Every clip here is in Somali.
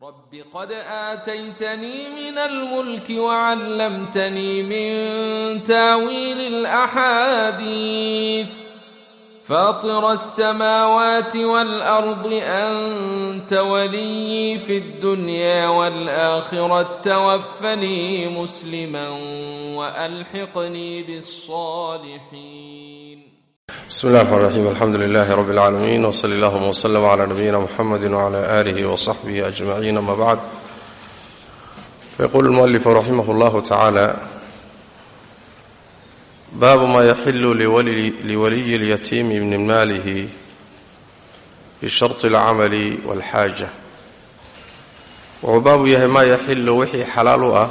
رب قد آتيتني من الملك وعلمتني من تاويل الأحاديث فاطر السماوات والأرض أنت ولي في الدنيا والآخرة توفني مسلما وألحقني بالصالحين بسم الله الرحمن الرحيم الحمد لله رب العالمين وصلى اللهم وسلم على نبينا محمد وعلى آله وصحبه أجمعين أما بعد فيقول المؤلف رحمه الله تعالى باب ما يحل لولي, لولي اليتيم من ماله بشرط العمل والحاجة wuxuu baabu yahay maa yaxilu wixii xalaal u ah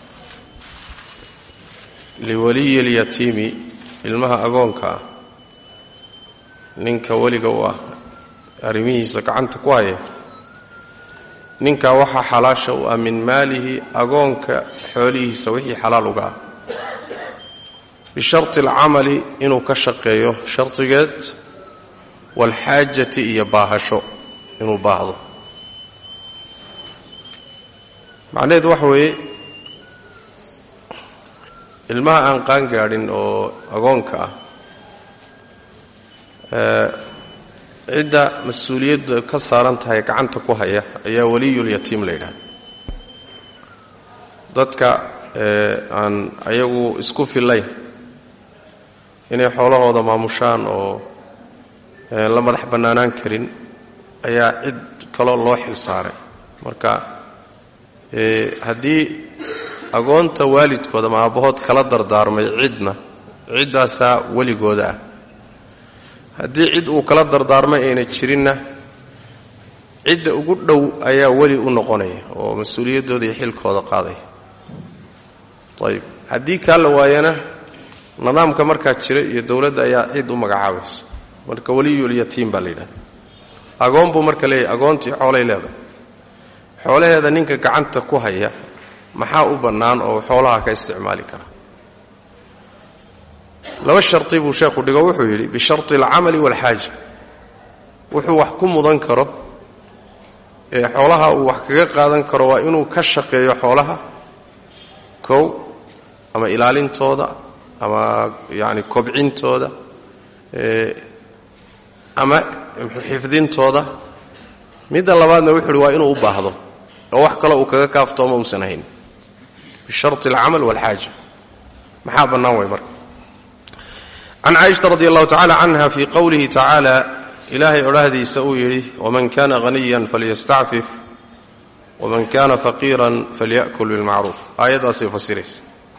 liwaliyi اlyatiimi ilmaha agoonka ah ninka weliga u ah arrimihiisa gacanta ku haya ninkaa waxaa xalaasha u ah min maalihi agoonka xoolihiisa wixii xalaal uga ah bisharti alcamali inuu ka shaqeeyo shardigeed waalxaajati iyo baahasho inuu baahdo macnaheedu waxa weeye ilmaha aan qaan gaadhin oo agoonka ah cidda mas-uuliyadda ka saaran tahay gacanta ku haya ayaa waliyulyatiim la yidhahda dadka aan ayagu isku fillayn inay xoolahooda maamushaan oo la madax bannaanaan karin ayaa cid kaloo loo xil saaray marka haddii agoonta waalidkooda ama aabbahood kala dardaarmay cidna ciddaasaa weligooda ah haddii cid uu kala dardaarmay ayna jirinna cidda ugu dhow ayaa weli u noqonaya oo mas-uuliyaddooda iyo xilkooda qaadaya ayib haddii kaa la waayana nidaamka markaa jira iyo dowladda ayaa cid u magacaabaysa marka weliyulyatiim baa la yidhahda agoon buu marka leeyahy agoontii xoolay leedahay xoolaheeda ninka gacanta ku haya maxaa u bannaan oo xoolaha ka isticmaali kara laba sharti buu sheekhu dhigo wuxuu yidhi bisharti alcamali waalxaaja wuxuu wax ku mudan karo ee xoolaha uu wax kaga qaadan karo waa inuu ka shaqeeyo xoolaha kow ama ilaalintooda ama yacani kobcintooda ama xifdintooda midda labaadna wuxuu yidhi waa inuu u baahdo oo wax kale uu kaga kaaftoomo uusan hayn bisharti alcamal waalxaaja maxaa bannaan way marka can caaisha radi allahu tacala canha fii qowlihi tacaala ilaahay odhaahdiisa uu yidhi waman kana haniyan falyastacfif waman kana faqiiran falya'kul bilmacruuf aayaddaasay fasiraysa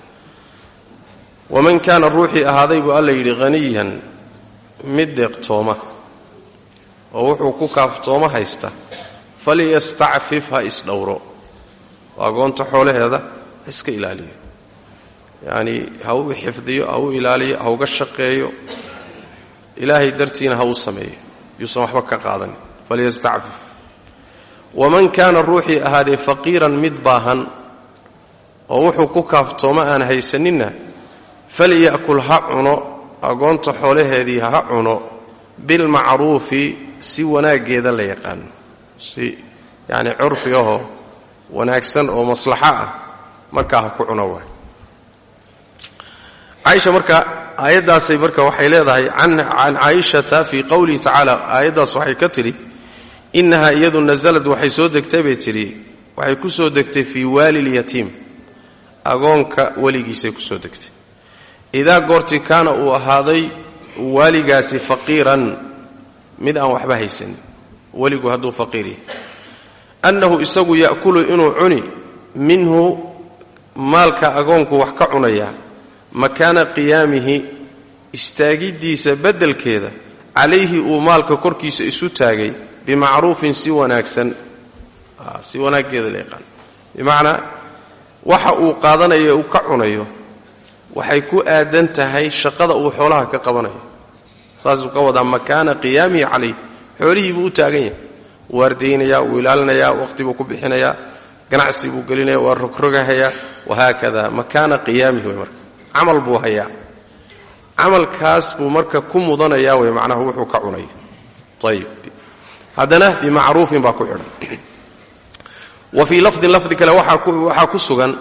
waman kaana ruuxii ahaaday buu alla yidhi haniyan mid deeqtooma oo wuxuu ku kaaftoomo haysta falyastacfif ha isdhowro oo agoonta xoolaheeda ha iska ilaaliyo yacni ha u xifdiyo ha u ilaaliyo ha uga shaqeeyo ilaahay dartiina ha u sameeyo yuusan waxba ka qaadanin falyastacfif waman kaana ruuxii ahaadee faqiiran mid baahan oo wuxuu ku kaaftoomo aan haysaninna falya'kul ha cuno agoonta xoolaheedii ha cuno bilmacruufi si wanaaggeeda la yaqaano si yacni curfi ahoo wanaagsan oo maslaxo ah markaa ha ku cuno waay caaisha marka aayaddaasay marka waxay leedahay can caaishata fii qowlihi tacaala aayaddaas waxay ka tidhi innahaa iyadu nasalad waxay soo degtay bay tidhi waxay ku soo degtay fii waali lyatiim agoonka weligiisay ku soo degtay idaa goorti kaana uu ahaaday waaligaasi faqiiran mid aan waxba haysanin weligu hadduu faqiir yahay annahu isagu ya'kulu inuu cuni minhu maalka agoonku wax ka cunayaa makaana qiyaamihi istaagiddiisa beddelkeeda calayhi uu maalka korkiisa isu taagay bimacruufin si wanaagsan si wanaaggeeda la yaqaan bimacnaa waxa uu qaadanayo uu ka cunayo waxay ku aadan tahay shaqada uu xoolaha ka qabanayo saasuu ka wadaa makaana qiyaamihi calayh xoolihii buu u taagan yahay wuu ardaynayaa wuu ilaalinayaa waqti buu ku bixinayaa ganacsi buu gelinaya waa rogrogahayaa wahaakada makaana qiyaamihi way marka camal buu hayaa camalkaas buu marka ku mudanayaa way macnaha wuxuu ka cunayo ayib haddana bimacruufin baa ku xidhan wa fii lafdin lafdi kale waxaa ku sugan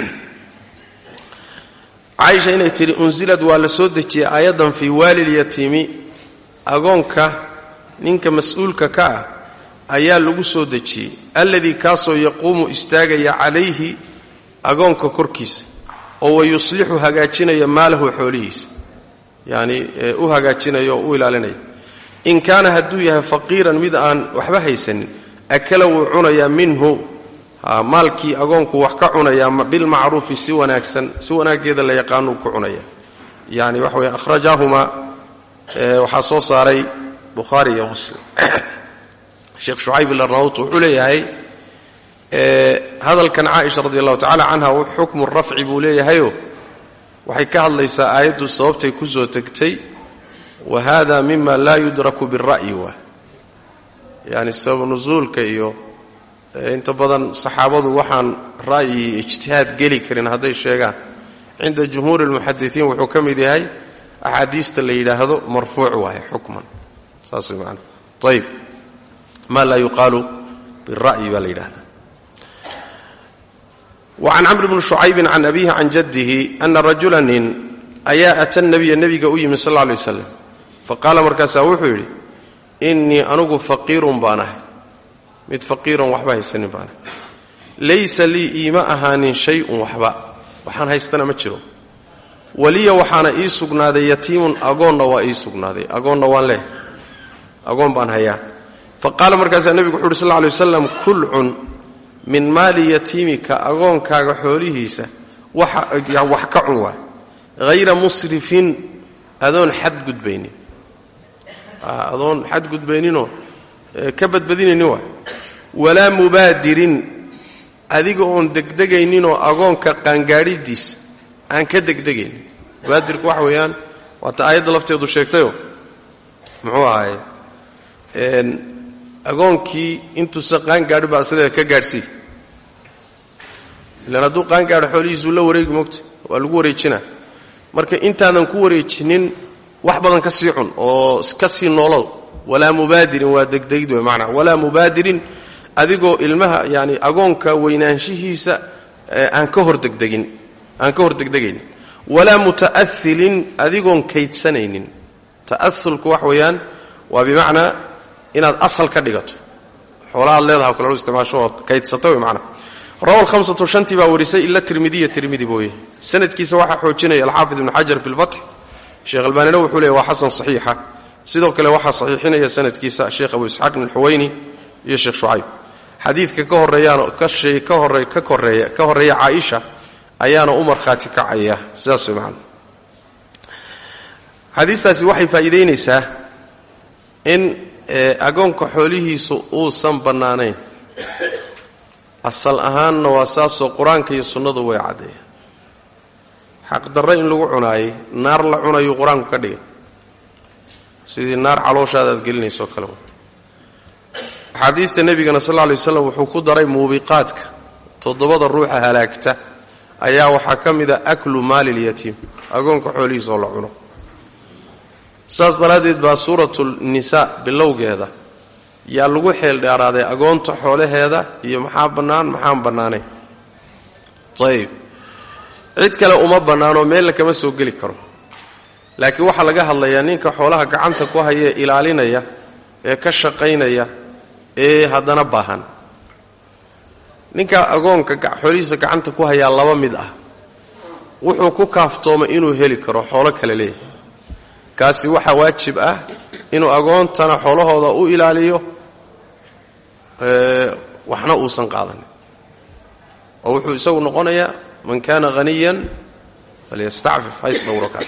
caaisha inay tidhi unsilad waa la soo dejiyey aayaddan fii waalilyatiimi agoonka ninka mas-uulka ka ah ayaa lagu soo dejiyey alladii kaasoo yaquumu istaagaya calayhi agoonka korkiisa oo wa yuslixu hagaajinaya maalahu xoolihiisa yacni u hagaajinaya oo u ilaalinaya in kaana hadduu yahay faqiiran mid aan waxba haysanin akala wuu cunayaa minhu maalkii agoonku wax ka cunayaa bilmacruufi si wanaagsan si wanaaggeeda la yaqaanuu ku cunaya yani waxa weye ahrajaahumaa waxaa soo saaray bukhaari iyo muslim sheekh shucayb ilarnaut wuxuu leeyahay hadalkan caaisha radi allahu tacala canha xukmu rafci buu leeyahayo waxay ka hadlaysaa aayaddu sababtay ku soo tegtay wa hada mima laa yudraku bira'yi waa yani sabab nusuulka iyo inta badan saxaabadu waxaan ra'yi iyo ijtihaad geli karin hadday sheegaan cinda jumhuuri lmuxadisiin wuxuu ka mid yahay axaadiista la yidhaahdo marfuuc waaye xukman saas way maana ayib ma laa yuqaalu bira'yi baa la yidhahda wacan camr bni shucaybin can abihi can jaddihi ana rajula nin ayaa ata nabiya nebiga u yimi sal lla alay waslam faqaala markaasaa wuxuu yidhi innii anugu faqiirun baan ahay mid faqiiran waxba haysanin baan ahay laysa lii iima ahaanin shay-un waxba waxaan haystana ma jiro waliya waxaana ii sugnaaday yatiimun agoonna waa ii sugnaaday agoonna waan leh agoon baan hayaa fa qaala markaasaa nebigu wuxu uhi sal lla alay wasalam kul cun min maali yatiimika agoonkaaga xoolihiisa wax ka cun waay hayra musrifin adoon xadgudbaynin adoon xadgudbayninoo ka badbadinaynin waay walaa mubaadirin adiga oon degdegayninoo agoonka qaangaadhidiisa aan ka degdegaynin mubaadirku waxa weeyaan waata aayadda lafteedu sheegtayo muxuu ahaaye agoonkii intuusa qaangaadhi baa sideeda ka gaadhsii ilaan hadduu qaangaadho xoolihiisuu la wareegi mogta waa lagu wareejinaa marka intaadan ku wareejinin wax badan ka sii cun oo ka sii noolow walaa mubaadirin waa degdegid wey maanaa walaa mubaadirin adigoo ilmaha yani agoonka weynaanshihiisa aan ka hor degdegin aan ka hor degdegayn walaa muta'ahilin adigoon kaydsanaynin ta'aulku wax weeyaan waa bimacnaa inaad asal ka dhigato xoolahaad leedaha o kale lo isticmaasho ood kaydsata wey maanaa rawa lhamsatu shantii baa warisay ila tirmidiya tirmidi booye sanadkiisa waxaa xoojinaya alxaafid ibnu xajar fi lfatx sheekh albaanina wuxuu leeyay waa xasan saxiixa sidoo kale waxaa saxiixinaya sanadkiisa sheekh abu isxaaq ibn alxuwayni iyo sheekh shucayb xadiidka ka horeeyaan ka hore ka koreeya ka horreeya caaisha ayaana u markhaati kacaya sidaas way macana xadiistaasi waxay faa'iidaynaysaa in agoonka xoolihiisu uusan bannaanayn asal ahaanna waa saasoo qur-aanka iyo sunnadu way caddeeya xaqdarre in lagu cunaayey naar la cunayuu qur-aanku ka dhigay sidii naar calooshaada aad gelinaysoo kale axaadiista nebigana sal lla lay waslam wuxuu ku daray muubiqaadka toddobada ruuxa halaagta ayaa waxaa ka mid a aklu maali lyatiim agoonka xoolihiisa oo la cuno saas daraaddeed baa suuratu nisaa bilowgeeda yaa lagu xeel dheeraaday agoonta xoolaheeda iyo maxaa bannaan maxaan bannaanayn ayib cid kale uma bannaanoo meella kama soo geli karo laakiin waxaa laga hadlayaa ninka xoolaha gacanta ku haya ee ilaalinaya ee ka shaqaynaya ee haddana baahan ninka agoonka xoolihiisa gacanta ku hayaa laba mid ah wuxuu ku kaaftoomay inuu heli karo xoolo kale leeyahay kaasi waxaa waajib ah inuu agoontana xoolahooda u ilaaliyo waxna uusan qaadanin oo wuxuu isagu noqonayaa man kaana haniyan falyastacfif hays dhowro kaas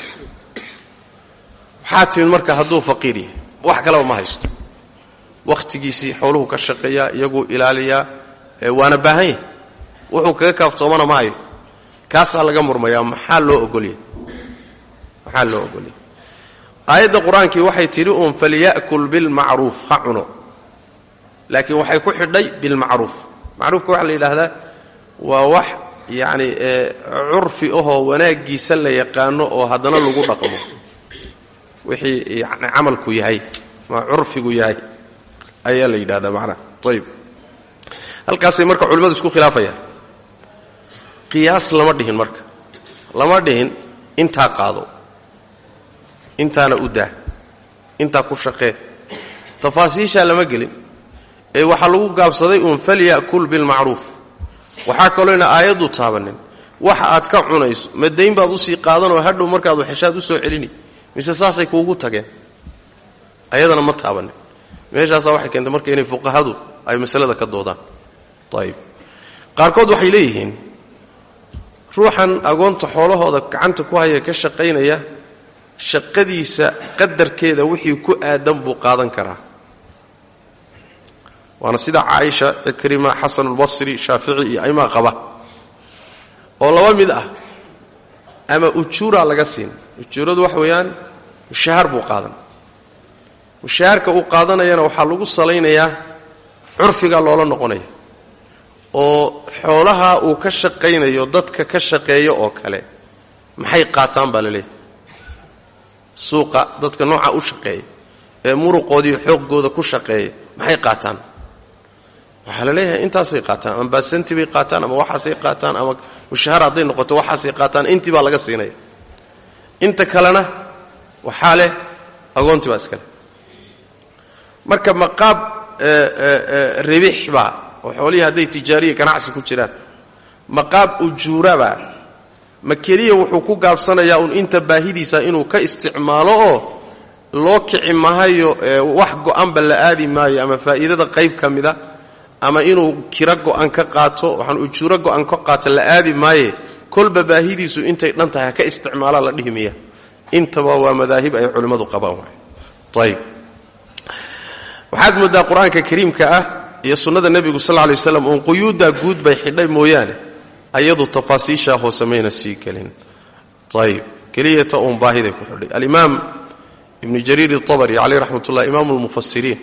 waxaa timid marka hadduu faqiir yahay wax kaleba ma haysto wakhtigiisii xooluhu ka shaqeeyaa iyaguu ilaaliyaa waana baahan yahay wuxuu kaga kaaftoomana ma hayo kaasaa laga murmayaa maxaa loo ogolyahay maxaa loo ogolyahay aayadda qur-aankii waxay tidhi uun falya'kul bilmacruuf ha cuno laakiin waxay ku xidhay bilmacruuf macruufka waxaa la yidhaahdaa waa wax yacni curfi ahoo wanaaggiisa la yaqaano oo haddana lagu dhaqmo wixii yani camalku yahay ma curfigu yahay ayaa la yidhahdaa macnaha ayib halkaasay marka culimmadu isku khilaafayaan qiyaas lama dhihin marka lama dhihin intaa qaado intaana u daa intaa ku shaqee tafaasiishaa lama gelin ee waxaa lagu gaabsaday uun falya'kul bilmacruuf waxaa kalooyna aayaddu taabanin waxa aad ka cunayso ma dayn baad usii qaadanoo hadhow markaad waxeshaad u soo celini mise saasay kuugu tageen ayadana ma taabanin meeshaasaa waxay keentay marka inay fuqahadu ay masalada ka doodaan ayib qaarkood waxay leeyihiin ruuxan agoonta xoolahooda gacanta ku haya ka shaqaynaya shaqadiisa qadarkeeda wixii ku aadan buu qaadan karaa waana sida caaisha cikrima xasanulbasri shaafici iyo aymaa qaba oo laba mid ah ama ujuuraa laga siin ujuuradu waxa weeyaan mushahaar buu qaadan mushahaarka uu qaadanayana waxaa lagu salaynayaa curfiga loola noqonaya oo xoolaha uu ka shaqaynayo dadka ka shaqeeya oo kale maxay qaataan baa la leeyahay suuqa dadka nooca u shaqeeya ee muruqoodiiyo xooggooda ku shaqeeya maxay qaataan waxaa la leeyahay intaasay qaataan ama baasanti bay qaataan ama waxaasay qaataan ama mushahar hadday noqoto waxaasay qaataan intii baa laga siinaya inta kalena waxaa leh agoontii baa iskale marka maqaab ribix baa oo xoolihii hadday tijaariya ganacsi ku jiraan maqaab ujuurabaa ma keliya wuxuu ku gaabsanayaa uun inta baahidiisa inuu ka isticmaalo oo loo kici mahayo wax go-anba la aadi maayo ama faa'iidada qayb ka mida ama inuu kiro go-an ka qaato waxaan ujuuro go-an ka qaato la aadi maaye kolba baahidiisu intay dhan tahay ha ka isticmaalaa la dhihi miya intaba waa madaahib ay culimmadu qabaan waay ayib waxaad mooddaa qur-aanka kariimka ah iyo sunnada nebigu sal lla lay waslam uun quyuuddaa guud bay xidhay mooyaane ayadu tafaasiishaa hoose mayna sii gelin ayib keliyata uun baahiday ku xidhay alimaam ibnu jariir itabari caleyh raxmat ullah imaamu lmufasiriin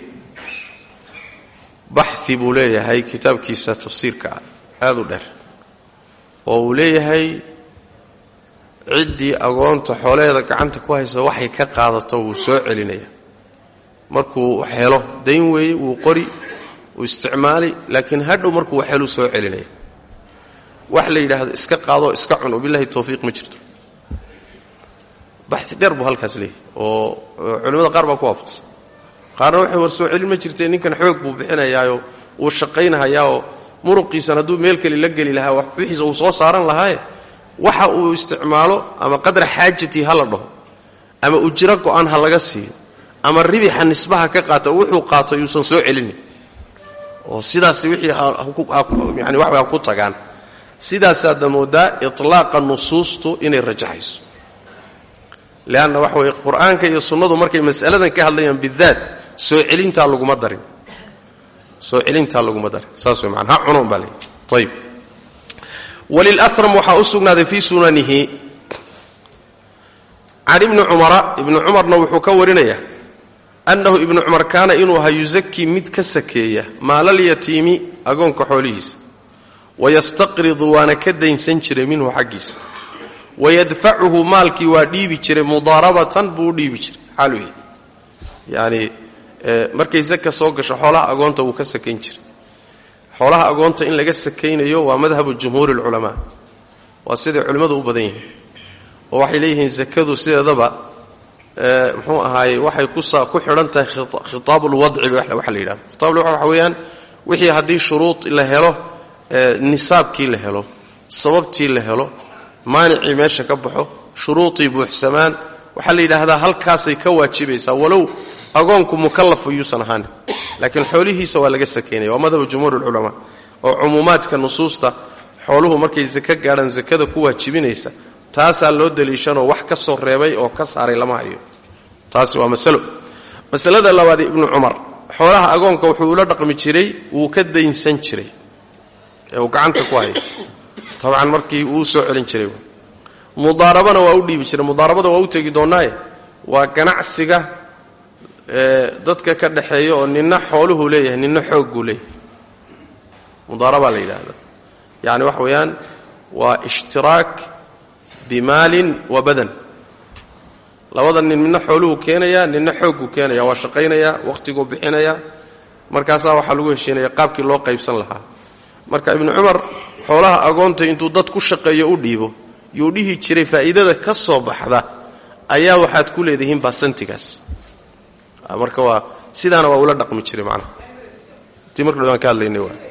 baxi buu leeyahay kitaabkiisa tafsiirka aada u dheer oo uu leeyahay ciddii agoonta xoolaheeda gacanta ku haysa waxay ka qaadato wuu soo celinaya markuu helo dayn weeye wuu qori wuu isticmaali laakiin hadhow markuu waxheluu soo celinaya wax la yidhaahdo iska qaadoo iska cun wabilahi tawfiiq ma jirto baxi dheer buu halkaas leeyahay oo culimmada qaar baa ku waafaqsan qaarna waxay war soo celin ma jirtee ninkan xoog buu bixinayaayo wuu shaqaynahayaoo muruqiisan hadduu meel kale la geli lahaa wixiisa uu soo saaran lahaaye waxa uu isticmaalo ama qadra xaajatii ha la dhaho ama ujiro go-an ha laga siiyo ama ribixa nisbaha ka qaata wuxuu qaato yuusan soo celinin oo sidaas wixii yani wax ha ku tagaan sidaasaadna moodaa itlaaqa nusuustu inay rajaxayso leanna waxa weye qur-aanka iyo sunnadu markay mas'aladan ka hadlayaan bidaat soo celintaa laguma darin soo celintaa laguma darin saas way maana ha cunoon baa leeyahy ayib walilaram waxaa u sugnaaday fii sunanihi can ibni cumara ibni cumarna wuxuu ka warinayaa annahu ibnu cumar kaana inuu ahaa yusakii mid ka sakeeya maalalyatiimi agoonka xoolihiisa wayastaqridu waana ka daynsan jiray minhu xaggiisa wayadfacuhu maalkii waa dhiibi jiray mudaarabatan buu u dhiibi jiray xaalu yahay yacni markay saka soo gasho xoolaha agoonta wuu ka sakayn jiray xoolaha agoonta in laga sakaynayo waa madhabu jumhuuri alculamaa waa siday culimmadu u badan yihiin oo waxay leeyihiin sakadu sideedaba muxuu ahaaye waxay ku xidhan tahay khitaabulwadci waxa la yidhahdo khitaabulwadci waxa weeyaan wixii haddii shuruud la helo nisaabkii la helo sababtii la helo maanicii meesha ka baxo shuruudii buuxsamaan waxaa la yidhaahdaa halkaasay ka waajibaysaa walow agoonku mukallaf yuusan ahaanin laakiin xoolihiisa waa laga sakaynaya waa madhabu jumhuur ulculamaa oo cumuumaadka nusuusta xooluhu markay sako gaadhaan sakada ku waajibinaysa taasaa loo daliishanoo wax ka soo reebay oo ka saaray lama hayo taasi waa masalo masalada labaad ibnu cumar xoolaha agoonka wuxuu ula dhaqmi jiray wuu ka daynsan jiray ee uu gacanta ku hayo tabcan markii uu soo celin jiray mudaarabana waa u dhiibi jiray mudaarabada waa u tegi doonnaaye waa ganacsiga dadka ka dhexeeya oo nina xooluhu leeyahay nina xoogguu leeyahay mudaarabaa la yidhaahda yacni waxa weeyaan waa ishtiraak bimaalin wa badan labada nin midna xooluhu keenayaa nina xoogguu keenaya waa shaqaynayaa wakhtiguu bixinayaa markaasaa waxaa lagu heshiinaya qaabkii loo qaybsan lahaa marka ibnu cumar xoolaha agoonta intuu dad ku shaqeeyo u dhiibo yuu dhihi jiray faa'iidada ka soo baxda ayaa waxaad ku leedihiin baasantigaas marka waa sidaana waa ula dhaqmi jiray macnaha intii marka dhan ka hadlaynay waa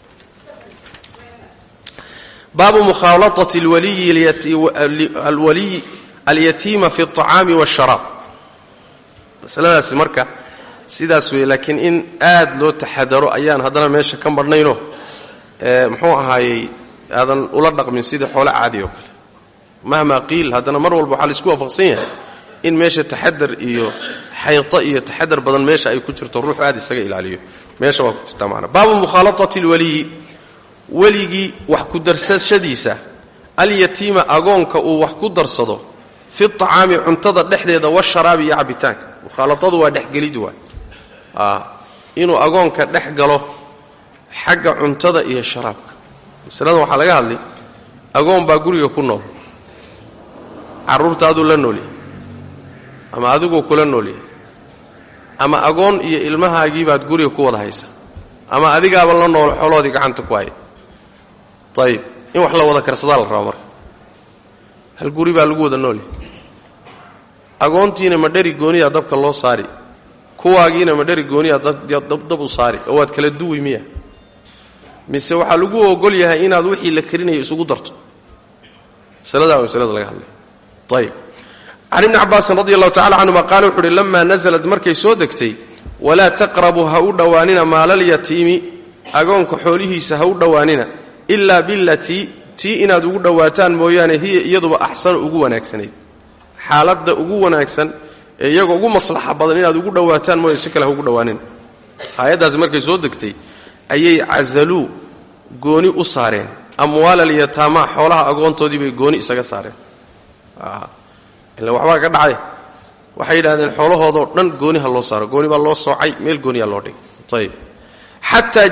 baabu mukhaalatati alwaliyi alyatiima fi اطacaami wاsharaab masaladaasi marka sidaas weeye laakiin in aad loo taxadaro ayaan haddana meesha ka marhnayno muxuu ahaayey aadan ula dhaqmin sidii xoole caadi oo kale mahmaa qiil haddana mar walba waxaa laisku waafaqsan yahay in meesha taxadar iyo xayto iyo taxadar badan meesha ay ku jirto ruuxu aad isaga ilaaliyo meesha waa ku jirtaa maana baabu mukhaalatati alwaliyi weligii wax ku darsashadiisa alyatiima agoonka uu wax ku darsado fi acaami cuntada dhexdeeda washaraabi iyo cabitaanka mukhaalatadu waa dhexgelid waay inuu agoonka dhex galo xagga cuntada iyo sharaabka masaladan waxaa laga hadlay agoon baa guriga ku nool carruurtaaduu la noolyahay ama adiguu kula noolyahay ama agoon iyo ilmahaagiibaad guriga ku wada haysa ama adigaaba la nool xooloodii gacanta ku haya ayib in wax la wada karsadaa la rabaa marka hal guri baa lagu wada noolyahay agoontiina ma dheri gooniyaa dabka loo saari kuwaagiina ma dheri gooniyaa dab u saari oo waad kala duwi miya mise waxaa lagu ogol yahay inaad wixii la karinayo isugu darto masaladaa waa masalada laga hadlay ayib can ibni cabaasin radi allahu tacala canhuma qaala wuxu uhi lamaa nasalad markay soo degtay walaa taqrabu ha u dhowaanina maalalyatiimi agoonka xoolihiisa ha u dhowaanina ilaa bilatii tii inaad ugu dhowaataan mooyaane hiya iyaduba axsanu ugu wanaagsanayd xaaladda ugu wanaagsan ee iyagoo ugu maslaxa badan inaad ugu dhowaataan mooya si kale ha ugu dhowaanina aayaddaasi markay soo degtay ayay cazaluu gooni u saareen amwaalalyataamaa xoolaha agoontoodii bay gooni isaga saareen ila waxbaa ka dhacay waxay yidhahdeen xoolahoodoo dhan gooni ha loo saaro gooni baa loo soocay meel gooniyaa loo dhigay ayib xataa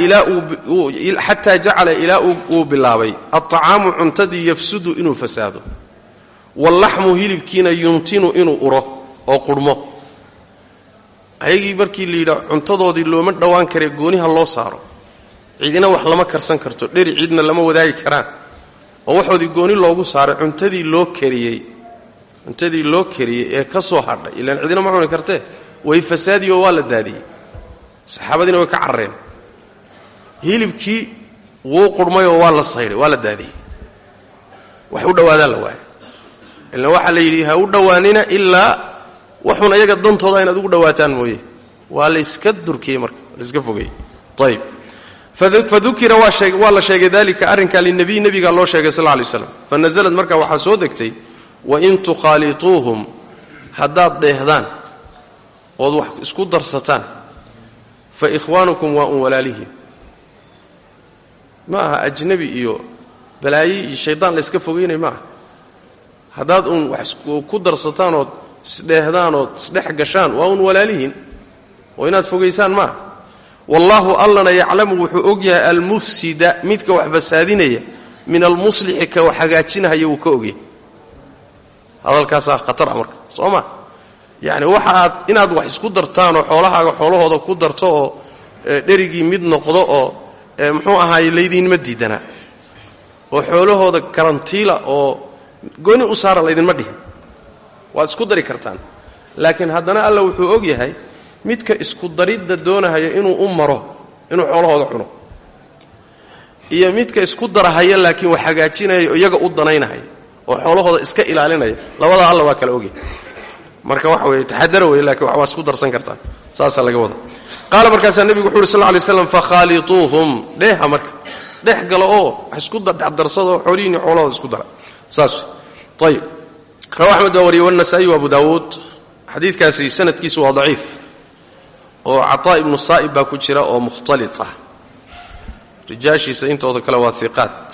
jacala ilaa uu bilaabay aطacaamu cuntadii yafsudu inuu fasaado wallaxmu hilibkiina yuntinu inuu uro oo qurhmo ayagii markii la yidhaa cuntadoodii looma dhowaan karee gooniha loo saaro cidina wax lama karsan karto dheri cidna lama wadaagi karaan oo waxoodii gooni loogu saaray cuntadii loo kariyey cuntadii loo kariyey ee ka soo hadhay ilaan cidina ma cuni kartee way fasaadiyoo waa la daadiyey saxaabadiina way ka carareen hilibkii wuu qurhmayoo waa la saydhay waa la daadiyey wax u dhowaadaan la waaya ilaan waxaa la yidhi ha u dhowaanina ilaa waxun ayaga dantooda inaad ugu dhowaataan mooye waa layska durkiyey marka layska fogeyey ayib fadukira waa la sheegay dalika arrinka linabiy nebigaa loo sheegay sal lay slam fanazlad marka waxaa soo degtay wain tukhaaliطuuhum haddaad dheehdaan ood wax isku darsataan fa ikhwaanukum waa un walaalihiin ma aha ajnabi iyo balaayi iyo shaydaan la yska fogeynay ma aha haddaad uun wax ku darsataan ood isdheehdaan ood isdhex gashaan waa un walaalihiin oo inaad fogaysaan maaha wallaahu allana yaclamu wuxuu og yahay almufsida midka wax fasaadinaya min almuslixi ka wax hagaajinahaya wuu ka ogyahay hadalkaasaa khatara marka soo ma yacni waxa aad inaad wax isku dartaanoo xoolahaaga xoolahooda ku darto oo dherigii mid noqdo oo muxuu ahaaye laydinma diidanaa oo xoolahooda karantiila oo gooni u saara laydinma dhihin waad isku dari kartaan laakiin haddana alla wuxuu og yahay midka isku daridda doonahaya inuu u maro inuu xoolahooda cuno iyo midka isku darahaya laakiin wax hagaajinaya iyaga u danaynahaya oo xoolahooda iska ilaalinaya labadaa alla waa kala ogyahay marka waxa weye taxadara wey lakiin waa isku darsan kartaan saasaa laga wada qaala markaasaa nebigu wuxu uhi sal ly slam fakhaaliuuhum dheeha marka dhex galo oo wax isku dhexdarsada oo xoolihiini xoolahooda isku dara saas ayib rawa axmed baa wariyey wanasa'i wa abu daawuud xadiidkaasi sanadkiisu waa daciif oo cataa ibnu saa'ib baa ku jira oo mukhtalit ah rijaashiisa intooda kale waa iqaat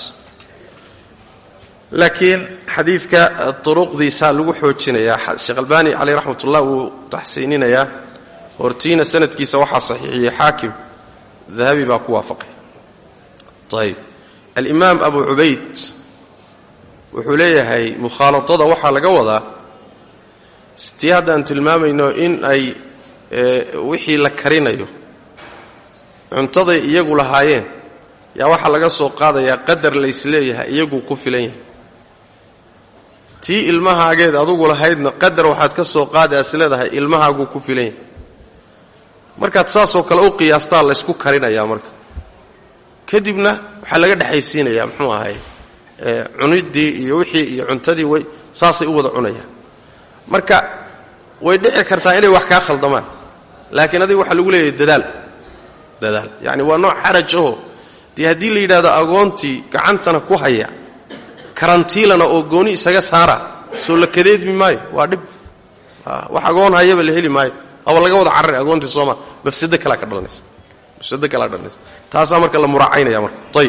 laakiin xadiidka duruqdiisaa lagu xoojinayaa sheekh albaani caleyh raxmat ullah wuu taxsiininayaa hortiina sanadkiisa waxaa saxiixiyey xaakim dahabi baa ku waafaqay ayb alimaam abu cubayd wuxuu leeyahay mukhaaladada waxaa laga wadaa tii haddaan tilmaamayno in ay wixii la karinayo cuntaday iyagu lahaayeen yaa waxaa laga soo qaadayaa qadar laysleeyahay iyaguu ku filan yahay tii ilmahaageed adugu lahaydna qadar waxaad ka soo qaada is leedahay ilmahaaguu ku filan yahay markaad saasoo kale u qiyaastaa laysku karinayaa marka kadibna waxaa laga dhexaysiinayaa muxuu ahay cuniddii iyo wixii iyo cuntadii way saasay u wada cunayaan marka way dhici kartaa inay wax kaa khaldamaan laakiin adiga waxaa lagu leeyahay dadaal dadaal yacni waa nooc xaraj aho dee haddii la yidhahdo agoontii gacantana ku haya karantiilana oo gooni isaga saara soo la kadeedmi maayo waa dhib wax agoon hayaba la heli maayo aba laga wada carari agoontii sooma mafsado kalaa ka dhalanaysa mafsado kalaa dhalanaysa taasaa marka la muraacaynaya marka ayib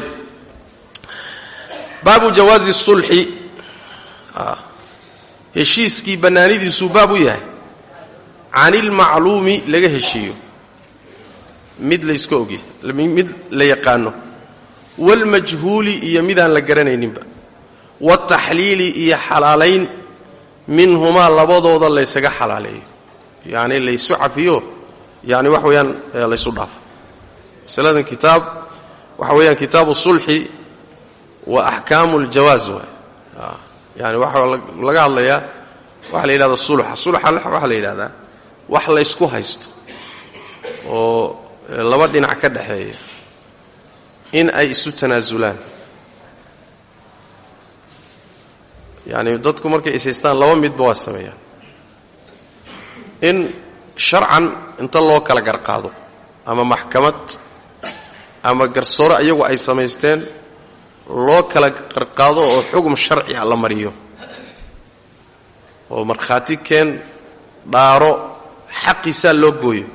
baabu jawaazi sulxi heshiiskii bannaanidiisuu baab u yahay can ilmacluumi laga heshiiyo mid layska ogyahy mid la yaqaano waalmajhuuli iyo midaan la garanayninba waaltaxliili iyo xalaalayn minhumaa labadooda laysaga xalaaleeyo yacni laysu cafiyo yani wax weeyaan laysu dhaafo masaladan kitaab waxa weeyaan kitaabu sulxi wa axkaamu ljawaaz waay yani waxaa laga hadlayaa waxaa la yidhahda sulxa sulxa waxaa la yidhahdaa wax laysku haysto oo laba dhinac ka dhaxeeya in ay isu tanaasulaan yani dadku markay ishaystaan laba midba waa sameeyaan in sharcan inta loo kala garqaado ama maxkamad ama garsoore iyagu ay samaysteen loo kala qarqaado oo xugum sharci ah la mariyo oo markhaati keen dhaaro xaqiisaa loo gooyo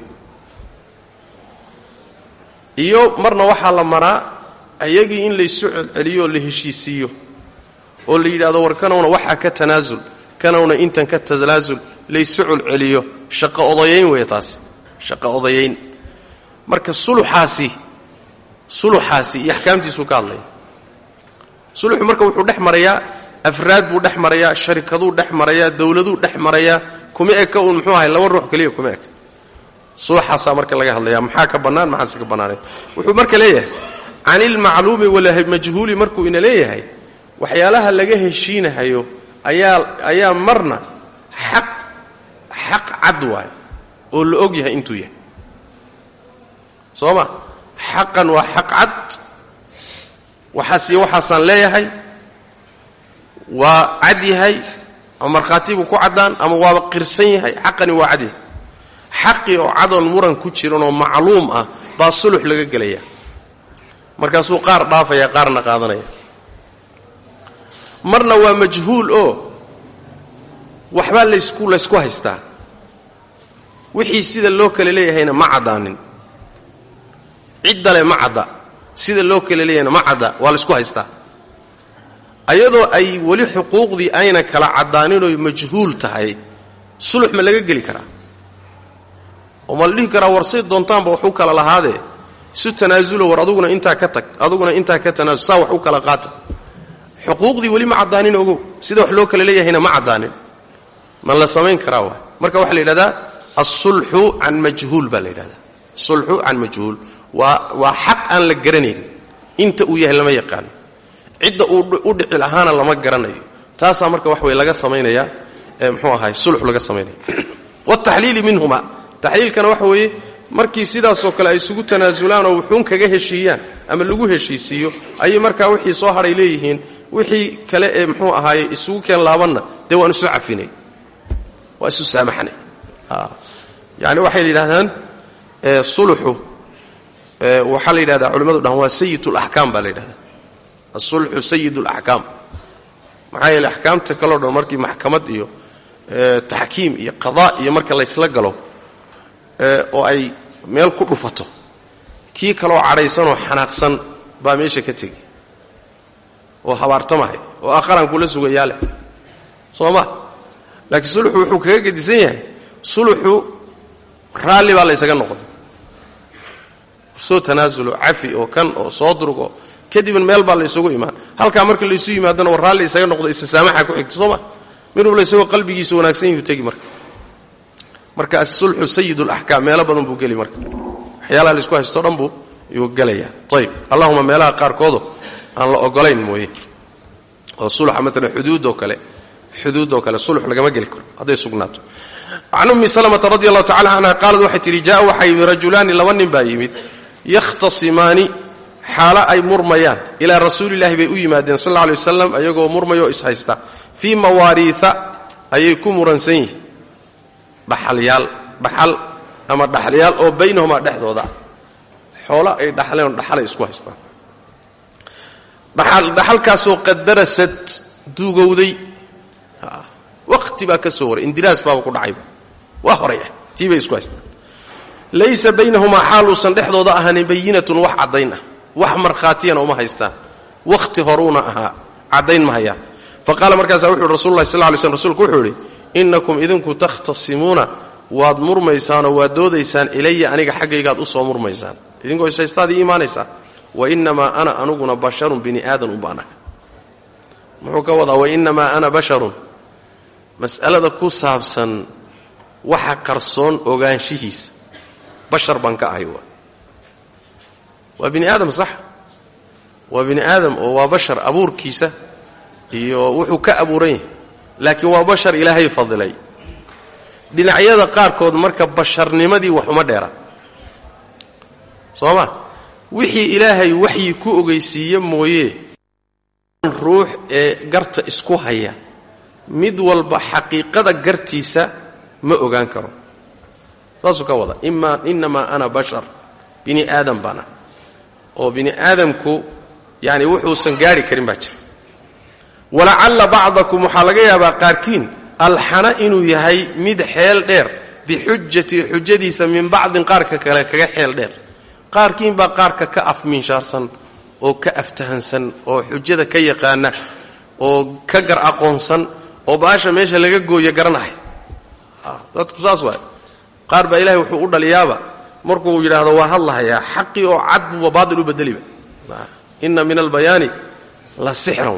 iyo marna waxaa la maraa ayagii in laysu celceliyo oo la heshiisiiyo oo la yidhahdo war kanowna waxaa ka tanaasul kanowna intan ka tanaasul laysu celceliyo shaqo odayayn weeye taasi shaqo odayayn marka suluxaasi suluxaasi iyo axkaamtiisuu ka hadlaya suluxu marka wuxuu dhex marayaa afraad buu dhex marayaa sharikaduu dhex marayaa dowladuu dhex marayaa kuma eka uun muxuu ahay laba ruux keliya kuma eka suluxaasaa marka laga hadlaya maxaa ka bannaan maxaase ka bannaanayn wuxuu marka leeyahay can ilmacluumi walmajhuuli markuu ina leeyahay waxyaalaha laga heshiinahayo ayaa ayaa marna xaq xaq cad waay oo la og yahay intuu yahay soo ma xaqan waa xaq cad waxaasiyo waxaasaan leeyahay waa cad yahay ama markhaatibuu ku caddaan ama waaba qirsan yahay xaqani waa cad yahay xaqii oo cadoon muran ku jiran oo macluum ah baa sulux laga gelaya markaasuu qaar dhaafaya qaarna qaadanaya marna waa majhuul oo waxbaa laysku laysku haystaa wixii sida loo kale leeyahayna ma caddaanin ciddale ma cadda sida loo kale leeyahayna ma cadda waa laysku haystaa ayadoo ay weli xuquuqdii ayna kala caddaaninooy majhuul tahay sulux ma laga geli karaa oo ma la dhihi karaa war say doontaanba wax u kala lahaadee isu tanaasulo war aduguna intaa ka tag aduguna intaa ka tanaasul saa wax u kala qaata xuquuqdii weli ma caddaanin ogow sida wax loo kala leeyahayna ma caddaanin ma la samayn karaa waay marka waxaa la yidhahdaa alsulxu can majhuul baa la yidhahdaa sulxu can majhuul waa waa xaq aan la garanayn inta uu yahay lama yaqaano cidda uu u dhici lahaana lama garanayo taasaa marka wax wey laga samaynayaa mxuu ahay sulxu laga samaynaya wataxliili minhuma taxliilkana waxa weeye markii sidaasoo kale ay isugu tanaasulaan oo wuxuun kaga heshiiyaan ama lagu heshiisiiyo ayay markaa wixii soo hadhay leeyihiin wixii kale ee muxuu ahaaye isugu keen laabanna dee waan isu cafinay waa isu saamaxnay yani waxay yidhahdaan suluxu waxaa la yidhahdaa culimmadu dhahan waa sayid laxkaam baa la yidhahdaa asulxu sayid laxkaam maxaa yeele axkaamta kaleo dhan markii maxkamad iyo taxkiim iyo qadaa iyo marka laysla galo oo ay meel ku dhufato kii kaloo cadhaysanoo xanaaqsan baa meesha ka tegi oo habaartamahay oo aqarankula sugayaa leh soo ma laakiin suluxu wuxuu kaga gedisan yahay suluxu raalli baa la ysaga noqon soo tanaasulo cafi oo kan oo soo durgo kadibna meel baa la ysugu imaan halkaa marka laysu yimaadana war raalli isaga noqdo isasaamaxa ku xigta soo ma mid walba isagoo qalbigiisa wanaagsan yuu tegi marka marka asulxu sayid laxkaam meelo badan buu geli marka waxyaalaha laisku haysto dhan buu yuu gelayaa ayb allahuma meelaha qaarkoodo aan la ogolayn mooye oo suluxa maalan xuduudoo kale xuduudoo kale sulux lagama geli karo hadday sugnaato can ummi salmata radi allahu tacala canha qaalad waxay tidhi jaa waxaa yimid rajulaani laba nin baa yimid yakhtasimaani xaalo ay murmayaan ilaa rasuulillahi bay u yimaadeen sal alla alay wasalam ayagoo murmayoo ishaysta fii mawaariia ayay ku muransan yihiin dhaxalyaal dhaxal ama dhaxalyaal oo baynahumaa dhexdooda xoolo ay dhaxleen dhaxalay isku haystaan dhaxalkaasoo qadarasad duugowday waqti baa ka soo waray indiraas baaba ku dhacayba waa horay ah tii bay isku haystaan laysa baynahumaa xaaluusan dhexdooda ahaanin bayinatun wax caddayn ah wax markhaatiyana uma haystaan wakhti horuuna ahaa caddayn ma hayaan fa qaala markaasaa wuxu uhi rasul llahi sal ly slm rsulku wuxuu idhi innakum idinku takhtasimuuna waad murmaysaanoo waad doodaysaan ilaya aniga xaggaygaad u soo murmaysaan idinkoo ishaystaad ii imaanaysaan wa innamaa ana anuguna basharun bini aadan unbaanaha muxuu ka wadaa wainnamaa ana basharun mas'alada ku saabsan waxa qarsoon ogaanshihiisa bashar baan ka ahay waa waa bini aadam sax waa bini aadam oo waa bashar abuurkiisa iyo wuxuu ka abuuran yahay laakiin waa bashar ilaahay fadilay dhinacyada qaarkood marka basharnimadii wax uma dheera soo ma wixii ilaahay waxyi ku ogeysiiye mooye ruux ee garta isku haya mid walba xaqiiqada gartiisa ma ogaan karo saasuu ka wada ima innamaa ana bashar bini aadam baana oo bini aadamku yani wuxuusan gaari karin baa jira walacalla bacdakum waxaa laga yaabaa qaarkiin alxana inuu yahay mid xeel dheer bixujati xujadiisa min bacdin qaarka kale kaga xeel dheer qaarkiin baa qaarka ka afminshaarsan oo ka aftahansan oo xujada ka yaqaana oo ka gar aqoonsan oo baasha meesha laga gooyo garanaya dadku saas waay qaar baa ilahay wuxuu u dhaliyaaba markuu yidhaahdo waa hadlahayaa xaqii oo cad buuba baatil u bedeliba inna min albayaani la sixran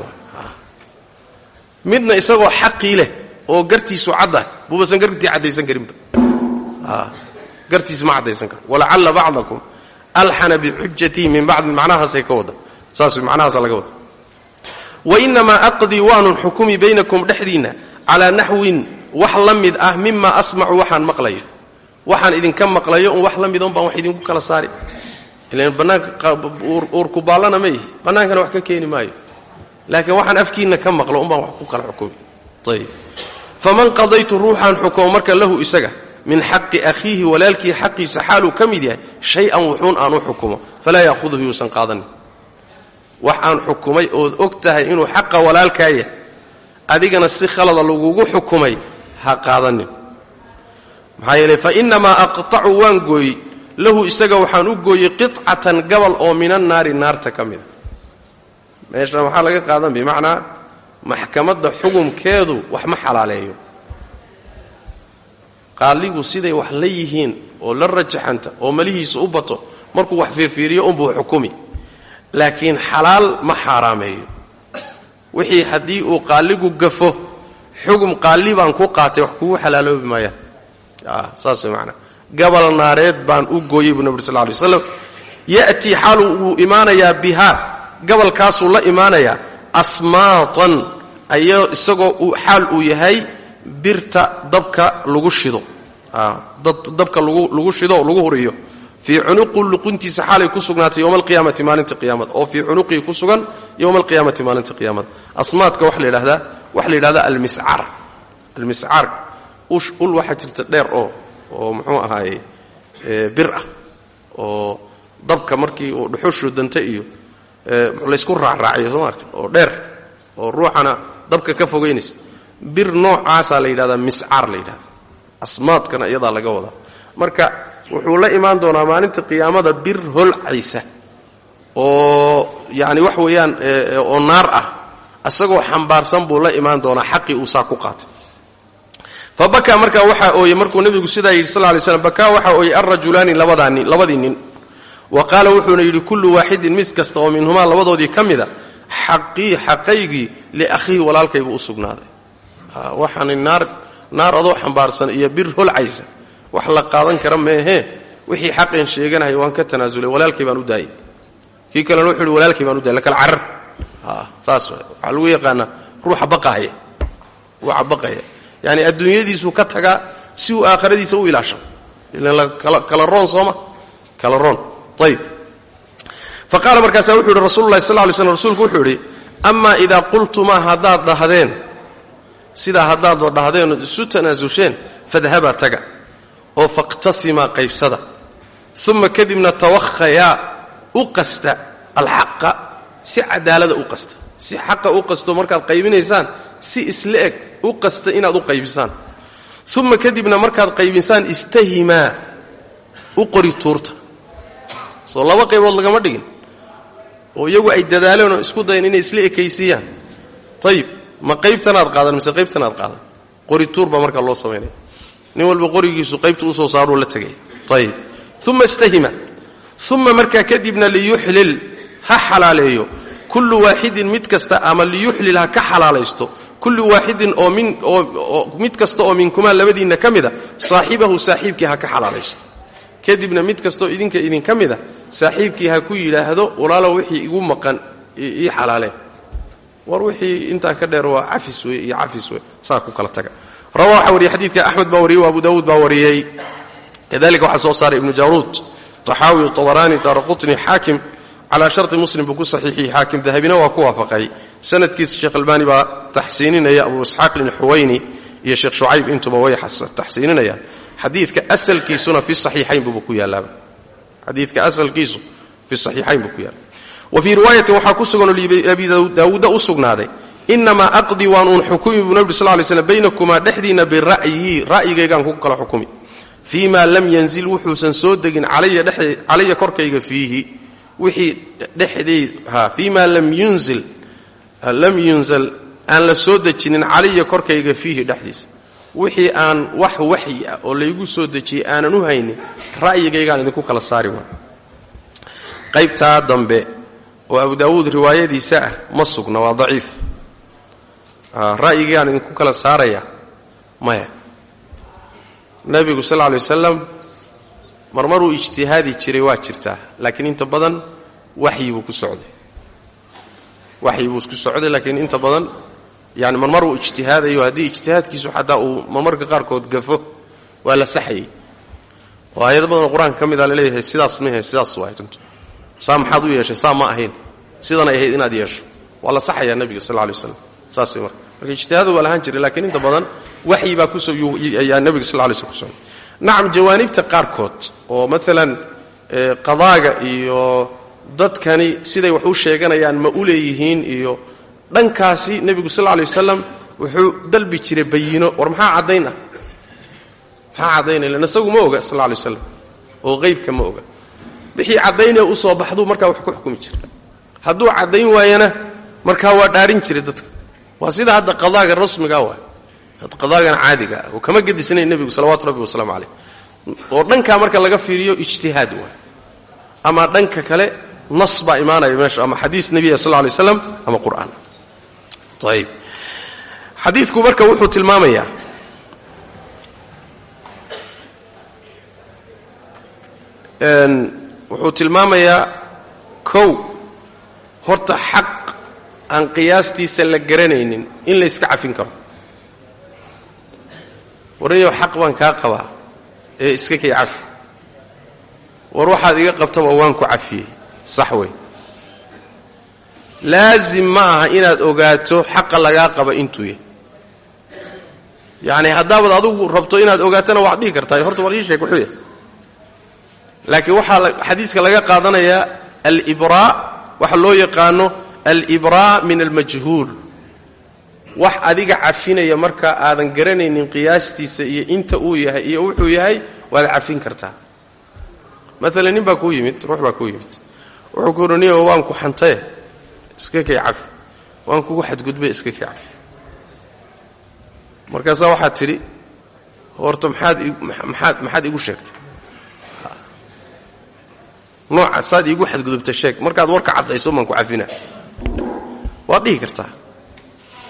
midna isagoo xaqii leh oo gartiisu caddah buubasan gartii caddaysan karinba gartiis ma caddaysan karo walacalla bacdakum alxana bixujatii min bacdin macnahaasay ka wada saas macnahaasa laga wada wainamaa aqdii waanun xukumi baynakum dhexdiinna calaa naxwin wax la mid ah mima asmacu waxaan maqlayo waxaan idinka maqlayo un wax la mid on baan wax idinku kala saari ilan bannaanka uurku baallana ma yihi bannaankana wax ka keeni maayo laakiin waxaan afkiinna ka maqlo un baan wax ku kala xukumi ayb faman qadaytu ruuxaan xukumo marka lahu isaga min xaqi akhiihi walaalkii xaqiisa xaaluu ka mid yahay shay-an wuxuun aan u xukumo falaa yaahuduhu yuusan qaadanin wax aan xukumay ood og tahay inuu xaqa walaalkaa yahay adigana si khalada lagugu xukumay ha qaadanin maxaa yeele fa innamaa aqtacu waan gooyey lahu isaga waxaan u gooyey qicatan gabal oo min annaari naarta ka mida meesha waxaa laga qaadan bimacnaa maxkamadda xukumkeedu wax ma xalaaleeyo qaaligu siday wax la yihiin oo la rajaxanta oo malihiisa u bato markuu wax fiirfiiriyo unbuu xukumi laakiin xalaal ma xaaraameeyo wixii haddii uu qaaligu gafo xugum qaali baan ku qaatay wax kugu xalaaloobi maayaan saas way macanaa gabal naareed baan u gooyey buu nabi ur sal ly waslam ya'tii xaalu wuu imaanayaa bihaa gabalkaasuu la imaanayaa asmaatan ayo isagoo xaal uu yahay birta dabka lagu shido dabka lagu shido lagu huriyo fii cunuqi luquntiisa xaalay ku sugnaatay yowma alqiyaamati maalinta qiyaamada oo fii cunuqii ku sugan yowma alqiyaamati maalinta qiyaamada asmaadka waxa la yidhahdaa waxa la yidhahdaa almiscar almiscar ul waxaa jirta dheer oo oo muxuu ahaaye bir ah oo dabka markii uu dhuxushu danta iyo laysku raacraaciyo soo maarka oo dheer oo ruuxana dabka ka fogaynaysa bir noocaasaa la yidhahdaa miscaar la yidhahda asmaadkana iyadaa laga wadaa marka wuxuu la imaan doonaa maalinta qiyaamada bir holcaysa oo yani wax weeyaan oo naar ah isagoo xambaarsan buu la imaan doonaa xaqii uu saa ku qaatay fa bakaa markaa waxaa ooyey markuu nebigu sidaa yidhi sal lay slam bakaa waxaa ooyey alrajulaani labadaani labadii nin wa qaala wuxuuna yidhi kullu waaxidin mis kasta oo minhumaa labadoodii ka mida xaqii xaqaygii liakhiihi walaalkaybuu u sugnaaday waxaani naar naar adoo xambaarsan iyo bir holcaysa wax la qaadan kara meehee wixii xaqeen sheeganahay waan ka tanaasulay walaalkay baan u daayay kii kalena wuxuu ihi walaalkay baan u daayay lakala carar saas waxaa lagu yaqaanaa ruuxa baqaaya ruuxa baqaya yaani adduunyadiisuu ka tagaa si uu aakhiradiisa u ilaashado ilan kala roon sooma kala roon ayib fa qaala markaasaa wuxuu yidhi rasulu llahi sal ly slm rsulku wuxuu yidhi amaa idaa qultumaa haddaad dhahdeen sidaa haddaadba dhahdeen ood isu tanaasulsheen fadhabaa taga oo faqtasimaa qaybsada uma kadibna tawakhayaa u qasta alxaqa si cadaalada u qasta si xaqa u qasto markaad qaybinaysaan si isla eg u qasta inaad u qaybisaan uma kadibna markaad qaybisaan istahimaa u qori tuurta soo laba qaybood lagama dhigin oo iyagu ay dadaaleen oo isku dayan inay isla ekaysiiyaan ayib ma qaybtanaad qaadan mise qaybtanaad qaadan qori tuur baa markaa loo samaynaya nin walba qorigiisu qaybta usoo saaruu la tegaya ayib uma istahima uma markaa kadibna liyuxlil ha xalaaleeyo kullu waaxidin mid kasta ama liyuxlil ha ka xalaalaysto kullu waaxidin oo min oo mid kasta oo minkumaa labadiinna ka mida saaxibahu saaxiibkii ha ka xalaalaysto kadibna mid kastaoo idinka idinka mida saaxiibkii ha ku yidhaahdo walaalow wixii igu maqan ii xalaaleen war wixii intaa ka dheer waa cafis wey iyo cafis wey saa ku kala taga rawa waxaa wariyey xadiidka axmed baa wariyey abu daawuud baa wariyey kadalika waxaa soo saaray ibnu jawruud taxaawi tabaraani daaraqutni xaakim calaa sharti muslim buu ku saxiixiyey xaakim dahabina waa ku waafaqay sanadkiisa sheekh albaani baa taxsiininaya abu isxaaq ibni xuwayni iyo sheekh shucayb intuba way taxsiininayaan xadiidka asalkiisuna fi saxiixayn buuba ku yaalaaba xadiidka asalkiisu fi saxiixayn buu ku yaala wa fii riwaayatin waxaa ku suganoo abi daawuudda u sugnaaday inamaa aqdii waan uun xukumi buu nabig sal lay slm baynakumaa dhexdiinna bira'yi ra'yigaygaan ku kala xukumi fii ma lam yanzil wuxuusan soo degin calaya korkayga fiihi wixii dhexdeed fii ma lam yunzil lam yunzal aan la soo dejinin calaya korkayga fiihi dhexdiisa wixii aan wax waxyi ah oo laygu soo dejiyey aanan u haynin ra'yigaygaan idinku kala saari waa qaybtaa dambe oo abu daawuud riwaayadiisa ah ma sugna waa daciif ra'yigaygaan idinku kala saaraya maya nebigu sal lla alay wasalam marmaruu ijtihaadi jiray waa jirtaa laakiin inta badan waxyi buu ku socday waxyi buu ku socday laakiin inta badan yani marmar uu ijtihaadayo haddii ijtihaadkiisu xataa uu marmarka qaarkood gafo waa la saxayay oo aayado badanoo qur-aanka ka mida laleeyahay sidaas mahe sidaas waay runtu saa maxaad u yeeshay saa ma ahayn sidanay ahayd inaad yeesho waa la saxayaa nebiga sal lla alay waslam saas way marka marka ijtihaadu waa lahaan jiray laakiin inta badan waxyi baa kusoayaa nebiga sal lay slm ku socday nacam jawaanibta qaarkood oo maalan qadaaga iyo dadkani siday wax u sheeganayaan ma u leeyihiin iyo dhankaasi nebigu sal lla lay wasalam wuxuu dalbi jiray bayino war maxaa caddayn ah maxaa caddaynaya lan isagu ma oga sal lla lay waslam oo qeybka ma oga wixii caddaynaya u soo baxduu markaa wax ku xukumi jira hadduu caddayn waayana markaa waa dhaarin jiray dadka waa sida hadda qadaaga rasmiga waay qadaagan caadiga ah oo kama gedisnayn nebigu salawatu rabbi wasalaamu calayh oo dhankaa marka laga fiiriyo ijtihaad waay ama dhanka kale nas baa imaanaya meesha ama xadiis nebiya sal lay slam ama qur'aan ayb xadiidku marka wuxuu tilmaamayaa wuxuu tilmaamayaa kow horta xaq aan qiyaastiisa la garanaynin in la yska cafin karo warniyow xaq baan kaa qabaa ee iska kay cafi war waxaad iga qabtaba waan ku cafiyey sax wey laasim ma aha inaad ogaato xaqa lagaa qaba intuu yahy yacni haddaabaad adigu rabto inaad ogaatona waad dhihi kartaa horta war ii sheeg wuxuu yahay laakiin waxaa xadiiska laga qaadanayaa alibraa waxa loo yaqaano alibraa min almajhuul wax adiga cafinaya marka aadan garanaynin qiyaastiisa iyo inta uu yahay iyo wuxuu yahay waad cafin kartaa maalan nin baa kuu yimid ruux baa kuu yimid wuxuu ku uhi niyo waan ku xantaye iska kay cafi waan kugu xadgudbay iska kay cafi markaasaa waxaad tidhi horta maxaad maxaad maxaad igu sheegtay nooca saad iigu xadgudubta sheeg markaad warka caddayso maan ku cafina waad dhihi kartaa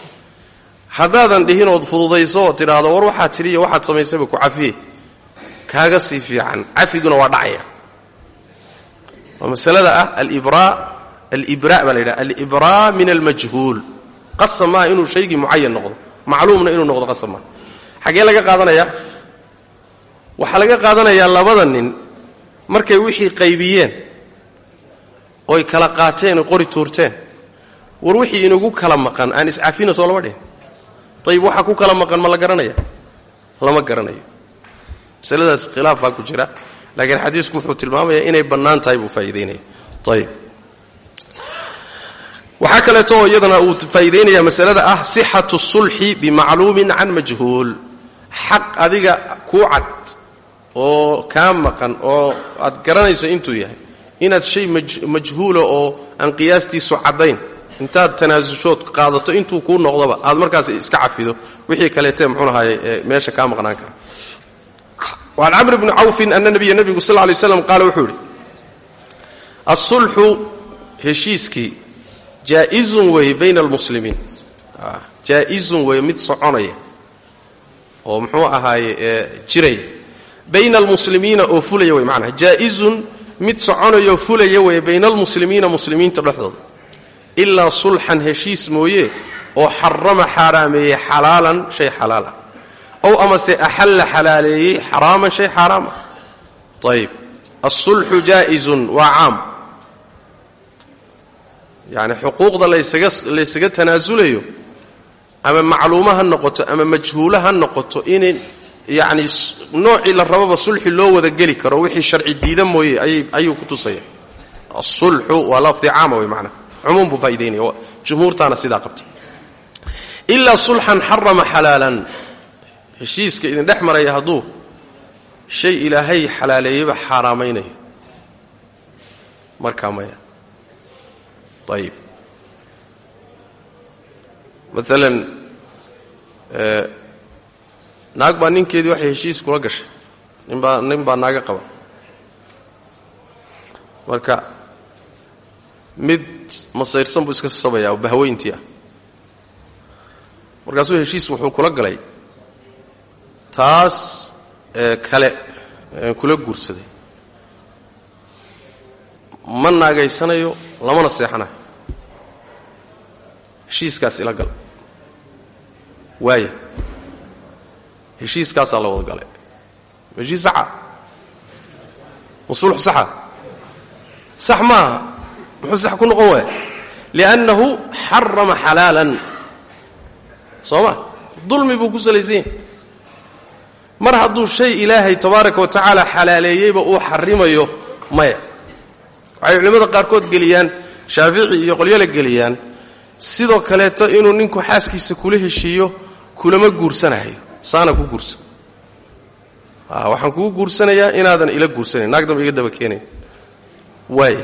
haddaadan dhihin ood fududayso oo tidhaahdo war waxaad tidhi iyo waxaad samaysayba ku cafiye kaaga sii fiican cafiguna waa dhacaya waa masalada ah alibraa alibraa baa la yidhaha alibraa min almajhuul qasab maaha inuu shaygii mucayan noqdo macluumna inuu noqdo qasab maaha xaggee laga qaadanayaa waxaa laga qaadanayaa labada nin markay wixii qaybiyeen oy kala qaateen oy qori tuurteen war wixii inagu kala maqan aan iscafina soo lama dhihin ayib waxaa ku kala maqan ma la garanaya lama garanayo masaladaas khilaaf baa ku jira laakiin xadiisku wuxuu tilmaamayaa inay bannaan tahay buu faa'iidaynaya ayib waxaa kaleeto oo iyadana uu faa'iidaynaya masalada ah sixatu sulxi bimacluumin can majhuul xaq adiga kuu cad oo kaa maqan oo aad garanayso intuu yahay inaad shay majhuula oo aan qiyaastiisu caddayn intaad tanaasushood qaadato intuu kuu noqdoba aad markaas iska cafido wixii kaleete mxuunahaye meesha kaa maqnaan kara وعن cمر بن cوف أن نبya نبgu sl اه لي sسلم qaal wuxuu ihi الصulxu heshiiskii jaaئizun weeye bayna اlmuslimiin jaaئizun weeye mid soconaya oo muxuu ahaaye jiraya bayna اlmuslimiina oo fulaya wey manaa jaaئizun mid soconayo fulaya weeye bayna اlmuslimiina muslimiinta dhexdooda ilaa sulxan heshiis mooye oo xarama xaaraameeyey xalaalan shay xalaal ah ow amase axalla xalaaleeyey xaraaman shay xaaraam ah ayib alsulxu jaa'izun waa caam yacni xuquuqda laysaga laysaga tanaasulayo ama macluuma ha noqoto ama majhuula ha noqoto inay yacni noocii la rababa sulxi loo wada geli karo wixii sharci diida mooye ayuu ku tusaya asulxu waa lafdi caama wey maanaa cumuum buu faa'idaynaya jumhuurtaana sidaa qabta ilaa sulxan xarama xalaalan heshiiska idin dhex maraya hadduu shay ilaahay xalaaleeyeyba xaaraamaynayo markaa maya ayib maalan naag baa ninkeedii waxay heshiis kula gashay ninbaa nin baa naaga qaba marka mid masayrsan buu iska sabayaa oo bahweyntii ah markaasuu heshiis wuxuu kula galay taas kale kula guursaday ma naagaysanayo lamana seexanayo heshiiskaas ila gal waaya heshiiskaasaa la wada galay heshiis saxa musulux saxa sax maaha muxuu sax ku noqon waaya liannahu xarama xalaalan soo ma dulmi buu ku salaysan yahay mar hadduu shay ilaahay tabaaraka wa tacaala xalaaleeyeyba uu xarimayo maya waxay culimmada qaarkood geliyaan shaafici iyo qolyole geliyaan sidoo kaleeto inuu ninku xaaskiisa kula heshiiyo kulama guursanahayo saana ku guursan waxaan kugu guursanayaa inaadan ila guursanayn naag damba iga daba keenayn waay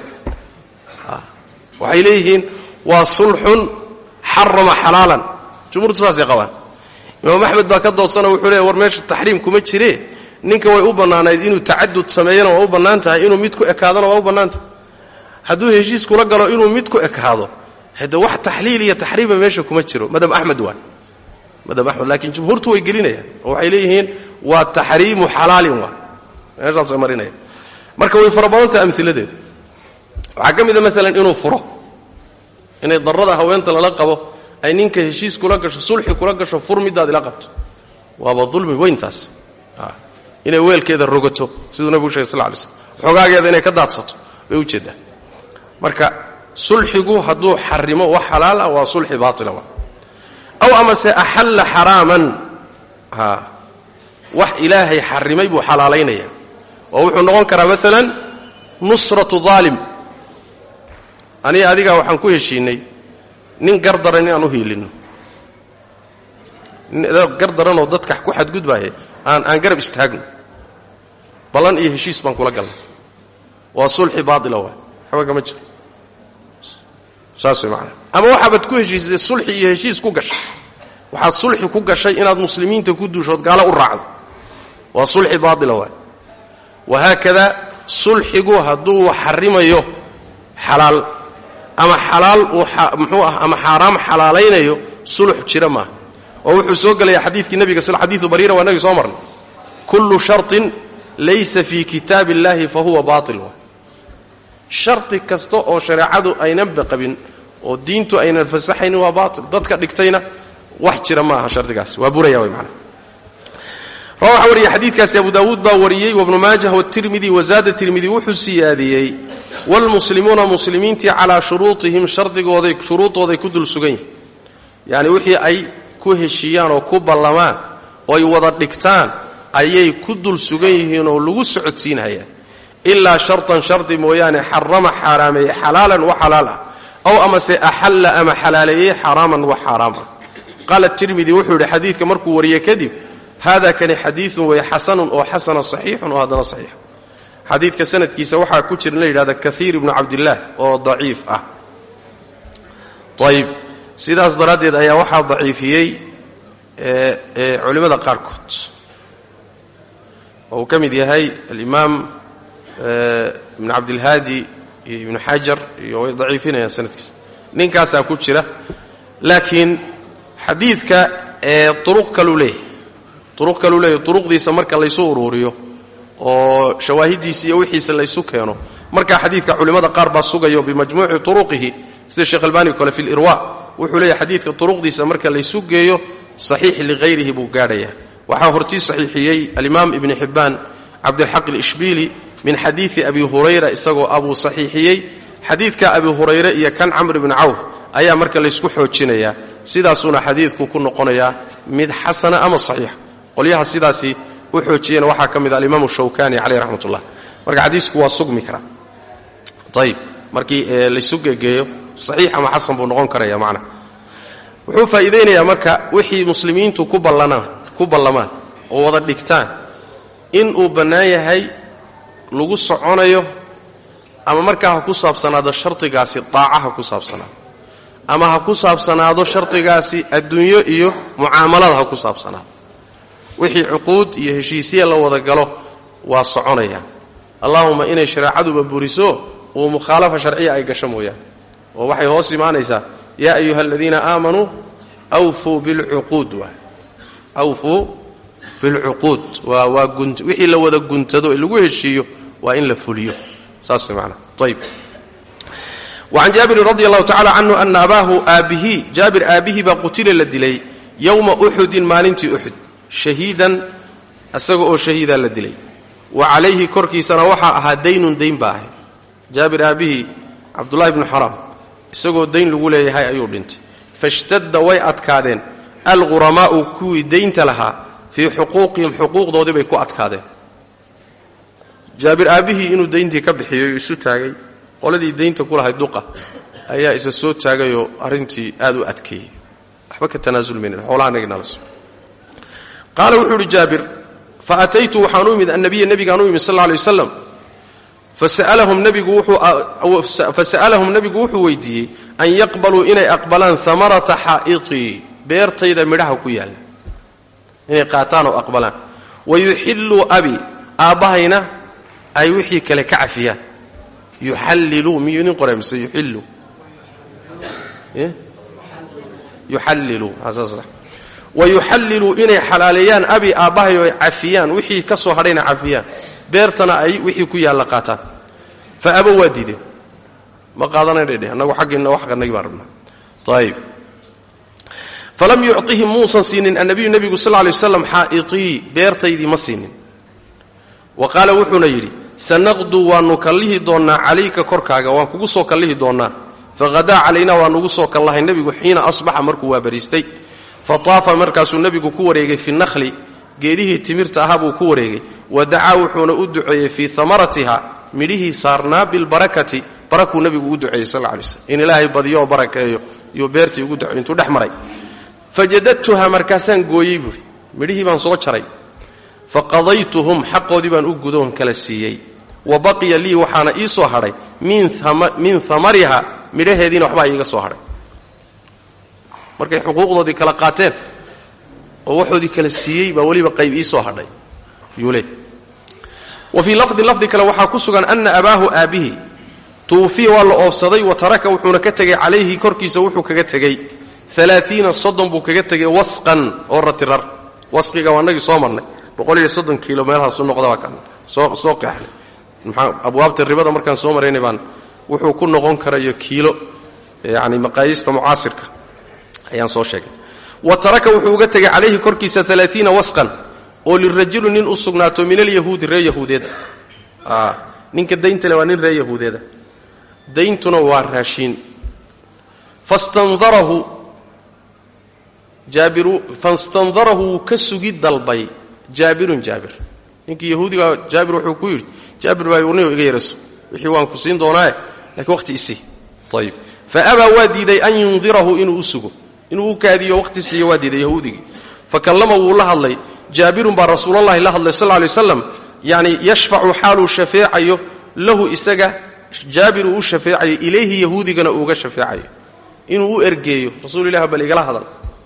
waxay leeyihiin waa sulxun xarama xalaalan jumhuurtu saasay qabaan imaam axmed baa ka doodsanoo wuxuu leey war meesha taxriim kuma jiree ninka way u bannaanayd inuu tacadud sameeyana waa u bannaan tahay inuu mid ku ekaadona waa u bannaan tahay hadduu heshiis kula galo inuu mid ku ekaado hade wax taxliil iyo taxriima meesha kuma jiro madhab axmed waa madhab axmed laakiin jumhuurtu way gelinayaan oo waxay leeyihiin waa taxriimu xalaalin waa meeshaasay marinaya marka way fara badantaha amiladeedu waxaa ka mida maalan inuu furo inay darada haweenta lala qabo ay ninka heshiis kula gasho sulxi kula gasho fur midaad ila qabto waaba dulmi weyntaas inay weelkeeda rogato siduu nabigu shegay sal lay slm xogaageeda inay ka daadsato bay ujeedaa marka sulxigu hadduu xarimo wax xalaal ah waa sulxi baatila wa aw amase axalla xaraaman wax ilaahay xarimay buu xalaalaynaya oo wuxuu noqon karaa maalan nusratu aalim aniga adigaa waxaan ku heshiinay nin gardaran inaan u hiilinno gardaranoo dadka ku xadgudbaaya aan aan garab istaagno ballan iyo heshiis baan kula galnay waa sulxi baaila waay waxba kama jiro saas way macanaa ama waxaabaad ku heshiisay sulxi iyo heshiis ku gashay waxaad sulxi ku gashay inaad muslimiinta ku duushood gaalo u raacdo waa sulxi baaila waay wahaakada sulxigu hadduu xarimayo xalaal ama xalaal uu muxuu ah ama xaaraam xalaalaynayo sulux jira maaha oo wuxuu soo gelaya xadiidkii nabiga sl xadiidu bariira waa nagi soo marnay kullu sharطin laysa fii kitaab illahi fa huwa baatil waay shardi kasta oo shareecadu aynanba qabin oo diintu aynan fasaxaynin waa baatil dadka dhigtayna wax jira ma aha shardigaas waa buraya way macana rawaxa wariya xadiidkaasi abu daawuud baa wariyey wabnu maajah watirmidi wazaada tirmidi wuxuu siyaadiyey waalmuslimuuna muslimiintii calaa shuruutihim shardigooday shuruudooday ku dul sugan yihin yacni wixii ay ku heshiiyaan oo ku ballamaan oo ay wada dhigtaan ayay ku dul sugan yihiin oo lagu socodsiinhayaan ilaa shartan shardi mooyaane xarama xaaraameeye xalaalan wa xalaal ah ow amase axalla ama xalaaleeyey xaraaman wa xaaraam ah qaala tirmidi wuxuu yidhi xadiidka markuu wariyey kadib hada kani xadiiun way xasanun oo xasana saxiixun oo haddana saxiix xadiidka sanadkiisa waxaa ku jira in la yidhahda kaiir ibnu cabdillaah oo daciif ah ayib sidaas daraaddeed ayaa waxaa daciifiyey culimmada qaarkood oo uu ka mid yahay alimaam ibnu cabdilhaadi iyo ibnu xajar iyo way daciifinayaan sanadkiisa ninkaasaa ku jira laakiin xadiidka uruq kaluu leeyahay uruq kaluu leeyahy uruqdiisa marka laysu uruuriyo oo shawaahidiisa iyo wixiisa laysu keeno markaa xadiidka culimmada qaar baa sugayo bimajmuuci turuqihi sida sheekh albani kole fi lirwa wuxuu leeyahy xadiidka turuqdiisa marka laysu geeyo saxiix lighayrihi buu gaadhayaa waxaa hortii saxiixiyey alimaam ibni xibbaan cabdilxaq alishbiili min xadiidi abi hurayra isagoo abuu saxiixiyey xadiidka abi hurayre iyo kan camr bni cawf ayaa marka laysku xoojinayaa sidaasuuna xadiidku ku noqonayaa mid xasana ama saxiixa qolyaha sidaasi u xoojiyena waxaa ka mid a alimaamu shawkani caleyh raxmat ullah marka xadiisku waa sugmi karaa ayib markii laysu gegeeyo saxiix ama xasan buu noqon karaya macna wuxuu faa'iidaynayaa marka wixii muslimiintu ku ballanaan ku ballamaan oo wada dhigtaan in uu bannaan yahay lagu soconayo ama markaa ha ku saabsanaado shardigaasi daaca ha ku saabsanaado ama ha ku saabsanaado shardigaasi adduunyo iyo mucaamalada ha ku saabsanaado wixii cuquud iyo heshiisya la wada galo waa soconayaan allahuma inay shareecaduba buriso uu mukhaalafa sharciya ay gasho mooyaane oo waxay hoos imaanaysaa yaa ayuha aladiina aamanuu awfuu bilcuquud waa awfuu bilcuquud waa waa gun wixii la wada guntado ee lagu heshiiyo waa in la fuliyo saas way maanaa ayib wacan jaabirin radi allahu tacala canhu ana abaahu aabbihi jaabir aabbihii baa qutila la dilay yowma uxudin maalintii uxud shahiidan isaga oo shahiidaa la dilay wa calayhi korkiisana waxaa ahaa daynun dayn baa ahay jaabir aabbihii cabdullahi bnu xaraam isagoo dayn lagu leeyahay ayuu dhintay fashtadda way adkaadeen alghuramaa'u kuwii daynta lahaa fii xuquuqihim xuquuqdoodii bay ku adkaadeen jaabir aabbihii inuu dayntii ka bixiyoy isu taagay qoladii daynta ku lahay duqa ayaa isa soo taagayoo arrintii aad u adkeeyey waxba ka tanaasulmaynin xoolahanagnalas qaala wuxuu uhi jaabir fa ataytu waxaan u imid annabiya nebigaan u imid sal lla alay wasalam fasa'alahum nebigu wuxuu weydiiyey an yaqbaluu inay aqbalaan hamarata xaa'itii beertayda midhaha ku yaalla inay qaataan oo aqbalaan wa yuxilluu abi aabbahayna ay wixii kale ka cafiyaan yuxalliluu miyuu idin qoray mise yuxilluu yuxalliluu wa yuxalliluu inay xalaaleeyaan abi aabbahay oo ay cafiyaan wixii ka soo hadhayna cafiyaan beertana ay wixii ku yaalla qaataan fa abo waa diideen ma qaadanaydhedhe annagu xaggiinna wax qanagi baan rabnaa ayib falam yucطihim muusan siinin annabiyu nebigu sal lla lay waslam xaa'itii beertaydii ma siinin wa qaala wuxuuna yidhi sanaqduu waannu kallihi doonnaa calayka korkaaga waan kugu soo kallihi doonnaa faqadaa calaynaa waa nugu soo kallahay nebigu xiina asbaxa markuu waa bariistay fa taafa markaasuu nebigu ku wareegay fi nakhli geedihii timirta ahaa buu ku wareegay wa dacaa wuxuuna u duceeyey fii hamaratiha midhihii saarnaa bilbarakati barakuu nebigu ugu duceeyey sal lla lay slm in ilaahay badiyo oo barakeeyo iyuu beertii ugu duceey intuu dhex maray fajadadtuha markaasaan gooyey buuri midhihii baan soo jaray fa qadaytuhum xaqoodii baan u gudoon kala siiyey wa baqiya lii waxaana ii soo hadhay min amariha midhaheediina waxbaa iiga soo hadhay markay xuquuqdoodii kala qaateen oo waxoodii kala siiyey baa weliba qayb ii soo hadhay yuule wa fii lafdin lafdi kale waxaa ku sugan ana abaahu aabbihi tuufiya waa la oofsaday wa taraka wuxuuna ka tegay calayhi korkiisa wuxuu kaga tegey alaaiina soddon buu kaga tegay wasqan oo ratirar wasqiga waa nagii soo marnay boqol iyo soddon kiilo meelhaasu noqdaba kan soo soo qeexnay maxaa abwaabta ribada markaan soo maraynay baan wuxuu ku noqon karayo kiilo yani maqaayista mucaasirka ayaan soo sheegnay wa taraka wuxuu uga tegay calayhi korkiisa alaaiina wasqan oo lirajulu nin u sugnaato min alyahuudi ree yahuudeeda ninka dayntale waa nin ree yahuudeeda dayntuna waa raashiin fastanarahu jaabiru fastandarahu wuu ka sugi dalbay jaabirun jaabir ninkii yahuudiga jaabir wuxuu ku yidhi jaabir baa warniyo iga yaraso wixii waan ku siin doonaae laakiin waqti isii ayib fa abaa waa diiday an yundirahu inuu u sugo inuu u kaadiyo waqti siiyo waa diiday yahuudigii fa kallama wuu la hadlay jaabirun baa rasuulallahi la hadlay sal lay waslam yacni yashfacu xaaluu shafeecayo lahu isaga jaabir uu u shafeecayo ilayhi yahuudigana uuga shafeecayo inuu u ergeeyo rasuulilah bal igala hadal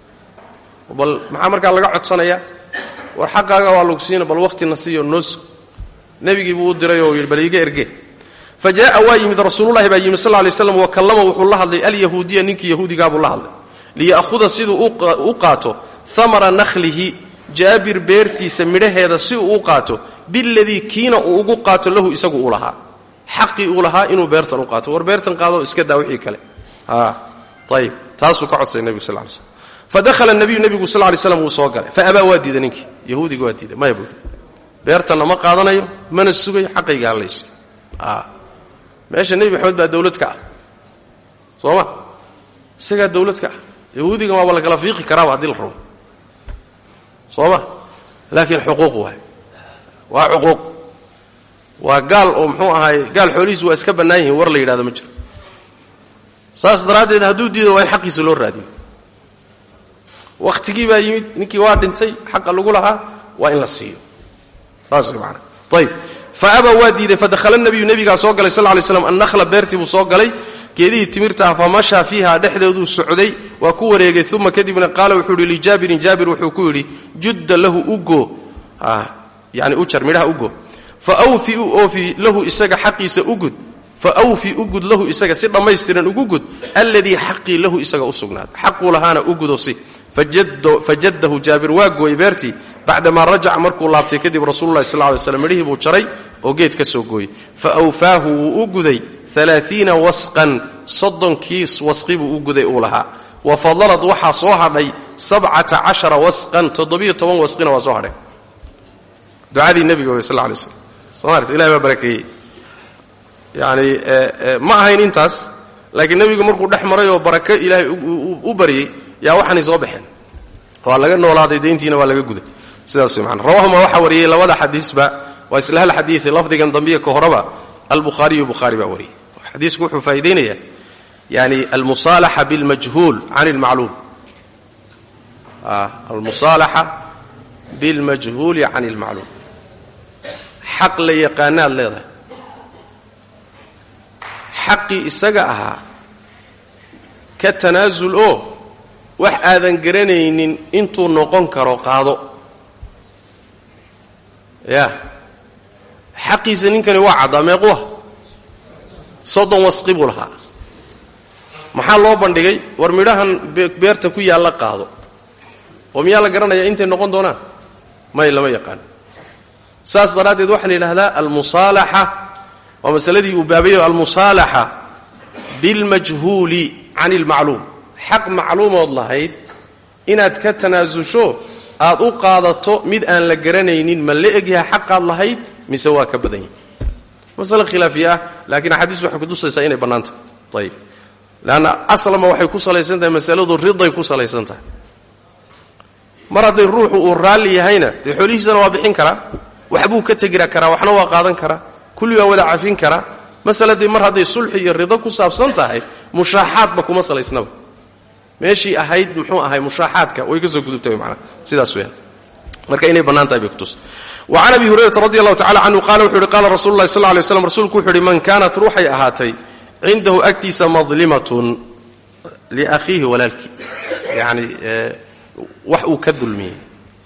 bal maxaa markaa laga codsanayaa war xaqaaga waa lagu siina bal waqtina siiyo noo sug nebigii buu u diray oo yidhi bal iiga erge fa jaaa waa yimid rasuululahi baa yimid sal lay slam wa kallama wuxuu la hadlay alyahuudiya ninkii yahuudigaabuu la hadlay liya'huda siduu u qaato amara nakhlihi jaabir beertiisa midhaheeda si uu u qaato biladii kiina uu ugu qaato lahu isagu uu lahaa xaqii uu lahaa inuu beertan u qaato war beertan qaado iska daa wixii kale ayib taasuu ka codsay nebigu sal lay slm fadahla nabiyu nebigu sal lay slam wuu soo galay fa abaa waa diida ninkii yahuudiga waa diiday maya buui beertanna ma qaadanayo mana sugayo xaqayga hallaysi meesha nebi maxamed baa dawlad ka ah soo ma isagaa dawlad ka ah yahuudigan waaba lagala fiiqi karaaba haddii la rabo soo ma laakiin xuquuq waay waa xuquuq waa gaal oo muxuu ahaay gaal xoolihiisu waa iska bannaan yihiin war la yidhahdo ma jiro saas daraaddeed hadduu diido waa in xaqiisa loo raadiyo wakhtigii baa yimid ninkii waa dhintay xaqa lagu lahaa waa in la siiyo saas way maanaa ayib fa abaa waa diiday fadakhala nabiyu nebigaa soo galay sal ly slam annahla beertii buu soo galay geedihii timirta ah fa mashaa fiiha dhexdeeduu socday waa ku wareegay uma kadibna qaala wuxuu yidhi lijaabirin jaabir wuxuu ku yidhi judda lahu ugo yani u jar midhaha ugo fa wfi u oofi lahu isaga xaqiisa ugud fa awfi ugud lahu isaga si dhammaystiran ugu gud alladii xaqii lahu isaga u sugnaaday xaquu lahaana ugudo si fajadahu jaabir waa gooyey beertii bacdamaa rajaca markuu laabtay kadib rasuululahi sal lay slam midhihii buu jaray oo geed ka soo gooyey fa awfaahu wuu u guday alaaiina wasqan soddonkii wasqi buu u guday uu lahaa wa fadalad waxaa soo hadhay sabcata cashara wasqan toddobiyo toban wasqina waa soo hadhay ducadii nebiga wey sal lay slam somaart ilahi baa barakeeyey yacni ma ahayn intaas laakiin nebigu markuu dhex maray oo barako ilaahay u baryey yaa waxaanay soo baxeen waa laga noolaaday dayntiina waa laga guday sidaas wey maana rawahuma waxaa wariyey labada xadiisba waa isla hal xadiii lafdigan dambiya ka horeba albukhaariyu bukhaari baa wariyey xadiisku wuxuu faa'iidaynayaa yani almusaalaxa bilmajhuul can ilmacluum almusaalaxa bilmajhuuli can ilmacluum xaq la yaqaanaad leedahay xaqii isaga ahaa ka tanaasul oo wax aadan garanaynin intuu noqon karo qaado ya xaqiisa ninkani waa caddaa meequwa soddon wasqi buu lahaa maxaa loo bandhigay war midhahan beerta ku yaalla qaado oo miyaa la garanayaa intay noqon doonaan may lama yaqaan saas daraaddeed waxaa la yidhahdaa almusaalaxa waa masaladii uu baabayo almusaalaxa bilmajhuuli can ilmacluum xaq macluumood lahayd inaad ka tanaasusho aad u qaadato mid aan la garanaynin ma la egyaha xaqaad lahayd mise waa ka badan yahi masale khilaafiya ah laakiin axaadiistu waxay kutusaysaa inay bannaan tahay ayib leanna aslama waxay ku salaysan tahay masaladu riday ku salaysan tahay mar hadday ruuxu uu raalli yahayna dee xoolihiisana waa bixin karaa waxbuu ka tegira karaa waxna waa qaadan karaa kulli waa wada cafin karaa masaladii mar hadday sulxi iyo rido ku saabsan tahay mushaaxaadba kuma salaysnaba meeshii ahayd muxuu ahay mushaaxaadka way ka soo gudubtay manaa sidaas weyaan marka inay bannaan tahay bay kutus wa can abi hurayrata radi allahu tacala canhu qaala wuxu uhi qaala rasulu llahi sal lay slam rasuulku wuxu uhi man kaanat ruuxay ahaatay cindahu agtiisa madlimatun liakhiihi walaalkii yani wax uu ka dulmiyey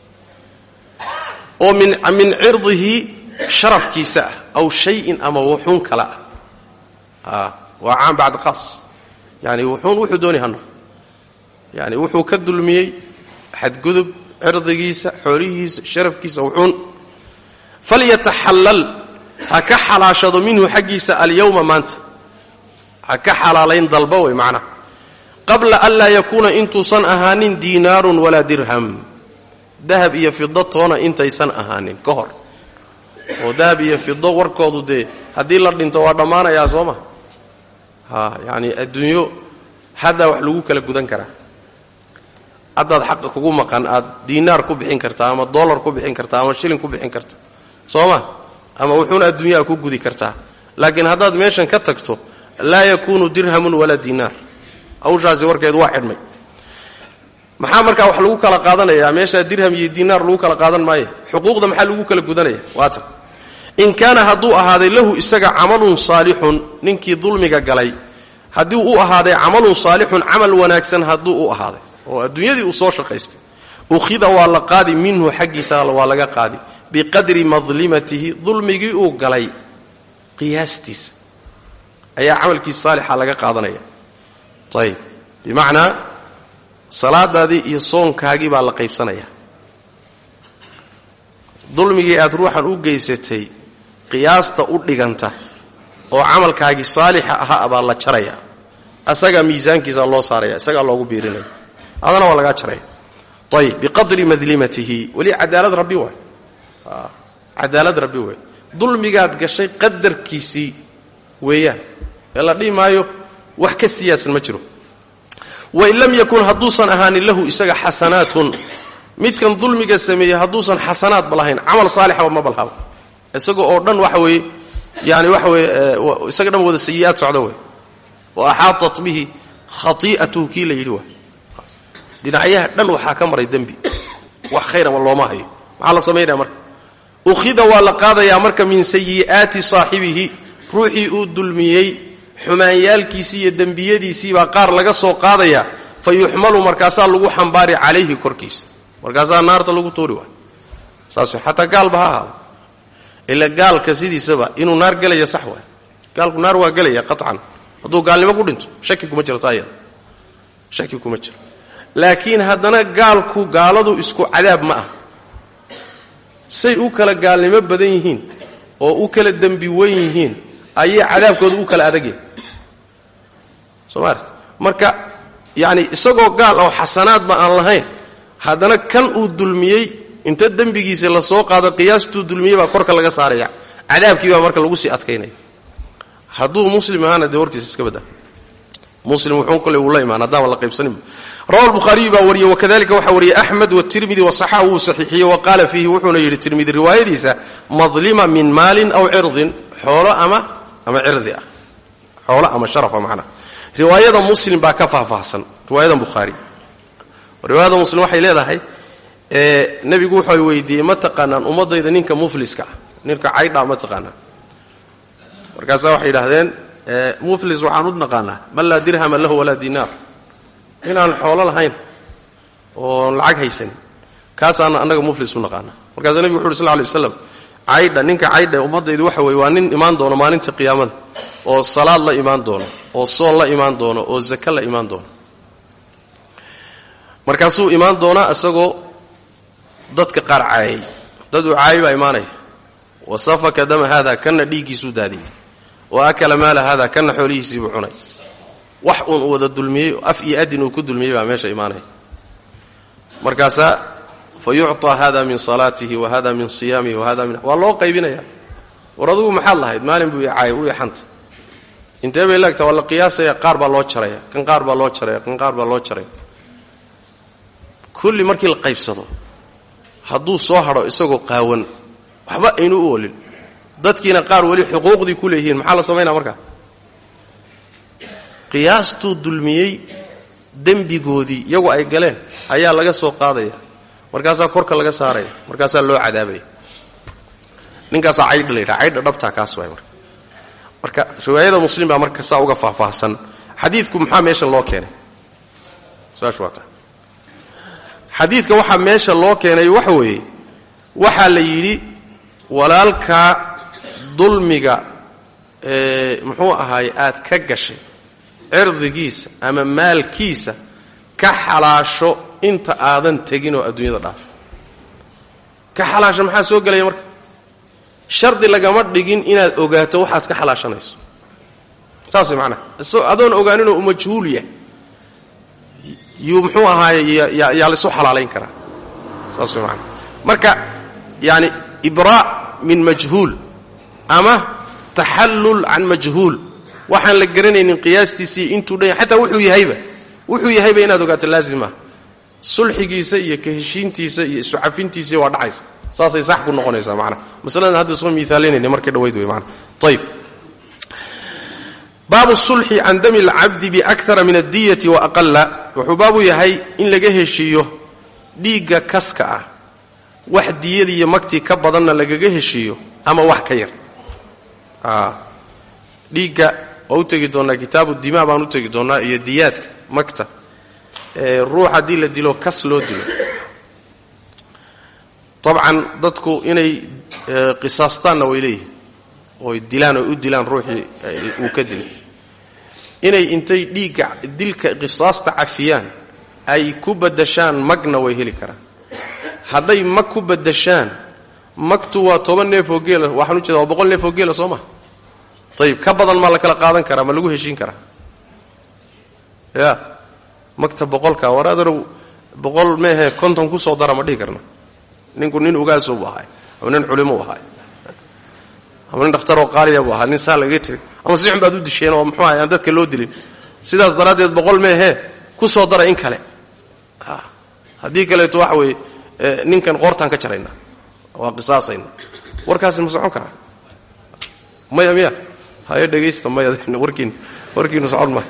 oo min cirdihi sharafkiisa ah aw shayin ama wuxuun kale ah waa caan bacd khaas yani wuxuun wuxuu dooni hano yani wuxuu ka dulmiyey xadgudub cirdigiisa xoolihiisa sharafkiisa wuxuun falyataxallal ha ka xalaashado minhu xaggiisa alyowma maanta ha ka xalaalayn dalba wey macnaha qabla an laa yakuuna intuusan ahaanin diinaarun walaa dirham dahab iyo fido toona intaysan ahaanin ka hor oo dahab iyo fido warkoodu dee haddii la dhinto waa dhammaanayaa soo ma ha yacani adduunyo haddaa wax lagu kala gudan karaa haddaad xaqa kugu maqan aad diinaar ku bixin kartaa ama dollar ku bixin kartaa ama shilin ku bixin karta soo ma ama wuxuuna adduunyaha ku gudi kartaa laakiin haddaad meeshan ka tagto laa yakuunu dirhamun walaa diinaar hawshaasi warkeedu waa xidhmay maxaa markaa wax lagu kala qaadanayaa meeshaa dirham iyo diinaar lagu kala qaadan maayo xuquuqda maxaa lagu kala gudanaya waata in kaana hadduu ahaaday lahu isaga camalun saalixun ninkii dulmiga galay haddii u ahaaday camalun saalixun camal wanaagsan hadduu u ahaaday oo adduunyadii uu soo shaqaystay ukhida waa la qaadi minhu xaggiisa waa laga qaadi biqadri madlimatihi dulmigii uu galay qiyaastiisa ayaa camalkiisa saalixa laga qaadanaya ayib bimacnaa salaadaadii iyo soonkaagii baa la qaybsanaya dulmigii aad ruuxan u geysatay qiyaasta u dhiganta oo camalkaagii saalixa ahaa baa la jaraya asagaa miisaankiisa loo saaraya isagaa loogu biirinaya adana waa lagaa jaraya ayib biqadri madlimatihi weli cadaalad rabbi waay cadaalad rabbi waay dulmigaad gashay qadarkiisii weeyaan ee la dhihi maayo wax ka siyaasan ma jiro wain lam yakun hadduusan ahaanin lahu isaga xasanaatun midkan dulmiga sameeyey hadduusan xasanaadba lahayn camal saalixaba ma balhaba isaga oo dhan waxa weeye yani waxa weye isaga dhan wada sayi'aad socda wey wa axaatat bihi khati'atuhu kii la yidhi waay dhinacyaha dhan waxaa ka maray dembi wax khayraba looma hayo maxaa la samaynaya marka ukhida waa la qaadayaa marka min sayi'aati saaxibihi ruuxii uu dulmiyey xumaanyaalkiisii iyo dembiyadiisii baa qaar laga soo qaadaya fa yuxmalu markaasaa lagu xambaari calayhi korkiisa markaasaa naarta lagu tuuri waay saas xataa gaalba ha ahaado ila gaalka sidiisaba inuu naar gelaya sax waay gaalku naar waa gelaya qaطcan hadduu gaalnimo ku dhinto shaki kuma jirta ayada shaki kuma jiro laakiin haddana gaalku gaaladu isku cadaab ma ah say u kala gaalnimo badan yihiin oo u kala dembi weyn yihiin ayay cadaabkooda u kala adagyahay soo maarta marka yacni isagoo gaal oo xasanaadba aan lahayn haddana kan uu dulmiyey inta dembigiisa la soo qaado qiyaastuu dulmiyey baa korka laga saaraya cadaabkii baa marka lagu sii adkaynaya hadduu muslim ahaana dee warkiisa iska badda muslim wuxuu kole uu la imaan haddaama la qaybsaninba rawa lbukhaariyu baa wariyey wakadalika waxaa wariyey axmed watirmidi wasaxaxa wuu saxiixiyey wa qaala fiihi wuxuuna yidhi tirmidi riwaayadiisa madlima min maalin aw cirdin xoolo ama ama cirdi ah xoolo ama sharafa macnaa riwaayada muslim baa ka faahfaahsan riwaayada bukhaari riwaayada muslim waxay leedahay nebigu wuxuu weydiiyey ma taqaanaan ummadayda ninka mufliska ah ninka caydhaa ma taqaanaan markaasaa waxay yidhaahdeen muflis waxaan u naqaanaa man laa dirhama lahu walaa dinaar inaan xoolo lahayn oon lacag haysanin kaasaana annaga muflis u naqaanaa markaasuu nebigu wuxu uhi sl ly waslam caydha ninka caydha ummaddaydu waxa weye waa nin imaan doono maalinta qiyaamada oo salaad la imaan doono oo soon la imaan doono oo zake la imaan doono markaasuu imaan doonaa isagoo dadka qaar caayay dad uu caayi baa imaanaya wa safaka dama haada kanna dhiiggiisuu daadiyey wa akala maala haada kanna xoolihiisiibuu cunay wax uun wada dulmiyey af iyo adin uu ku dulmiyey baa meesha imaanaya markaasaa fa yucطaa hada min salaatihi wa hada min siyaamihi wa hada min waa loo qaybinaya war adugu maxaad lahayd maalin buu icaayay u ixanta intee bay laegtaa waa la qiyaasaya qaar baa loo jaraya kan qaar baa loo jaraya kan qaar baa loo jaraya kulli markii la qaybsado hadduu soo hadho isagoo qaawan waxba aynu u olin dadkiina qaar weli xuquuqdii ku leeyihiin maxaa la samaynaa markaa qiyaastuu dulmiyey dembigoodii iyagu ay galeen ayaa laga soo qaadaya markaasaa korka laga saaraya markaasaa loo cadaabaya ninkaasaa caydha la yidhaha caydha dhabtaa kaas waay marka marka riwaayada muslim baa marka saa uga faahfaahsan xadiidku maxaa meesha loo keenay su-aashu waa ta xadiidka waxaa meesha loo keenay waxa weeye waxaa la yidhi walaalkaa dulmiga ee muxuu ahaaye aad ka gashay cirdigiisa ama maalkiisa ka xalaasho inta aadan tegin oo adduunyada dhaafay ka xalaasho maxaa soo gelaya marka shardi lagama dhigin inaad ogaato waxaad ka xalaashanayso saas way macnaha isagoo adoon ogaaninoo u majhuul yahay yuu muxuu ahaaye yaa laysu xalaalayn karaa saas way macnaha marka yaani ibraa' min majhuul ama taxallul can majhuul waxaan la garanaynin qiyaastiisii intuu dhan xataa wuxuu yahayba wuxuu yahayba inaad ogaato laazim ah sulxigiisa iyo ka heshiintiisa iyo isu cafintiisa waa dhacaysa saasay sax ku noqonaysaa macnaha masaladan hadda soo miaalinayna markii dhawayd wey maana ayib baabu sulxi can dami alcabdi biakara min addiyati wa aqala wuxuu baabu yahay in laga heshiiyo dhiigga kaska ah wax diyadii iyo magtii ka badanna lagaga heshiiyo ama wax ka yar dhiigga waa u tegi doonnaa kitaabu dimaa baan u tegi doonnaa iyo diyaadka magta ruux haddii la dilo kas loo dilo dabcan dadku inay qisaastaanna way leeyihin oy dilaan oy u dilaan ruuxii uu ka dilay inay intay dhiigga dilka qisaasta cafiyaan ay ku badashaan magna way heli karaan hadday mag ku badashaan magtu waa toban neef oo geela waxaan u jeeda waa boqol neef oo geela soo maha ayib ka badan maa la kala qaadan karaa ma lagu heshiin karaa ya magta boqolka war aderow boqol meehe konton kusoo dara ma dhihi karna ninku nin ugaasoo bu ahaay ama nin culimo u ahaay ama nin dhakhtaroo qaaliya bu ahaa nin saa lagaga tiri ama si xun baad u disheen oo muxuu ahay aan dadka loo dilin sidaas daraaddeed boqol meehe kusoo dara in kale haddii kaleeto waxa weeye ninkan qoortaan ka jaraynaa waa qisaasayna warkaasi ma socon karaa maya miya haye dhegaysta maya warkiin warkiinu socon ma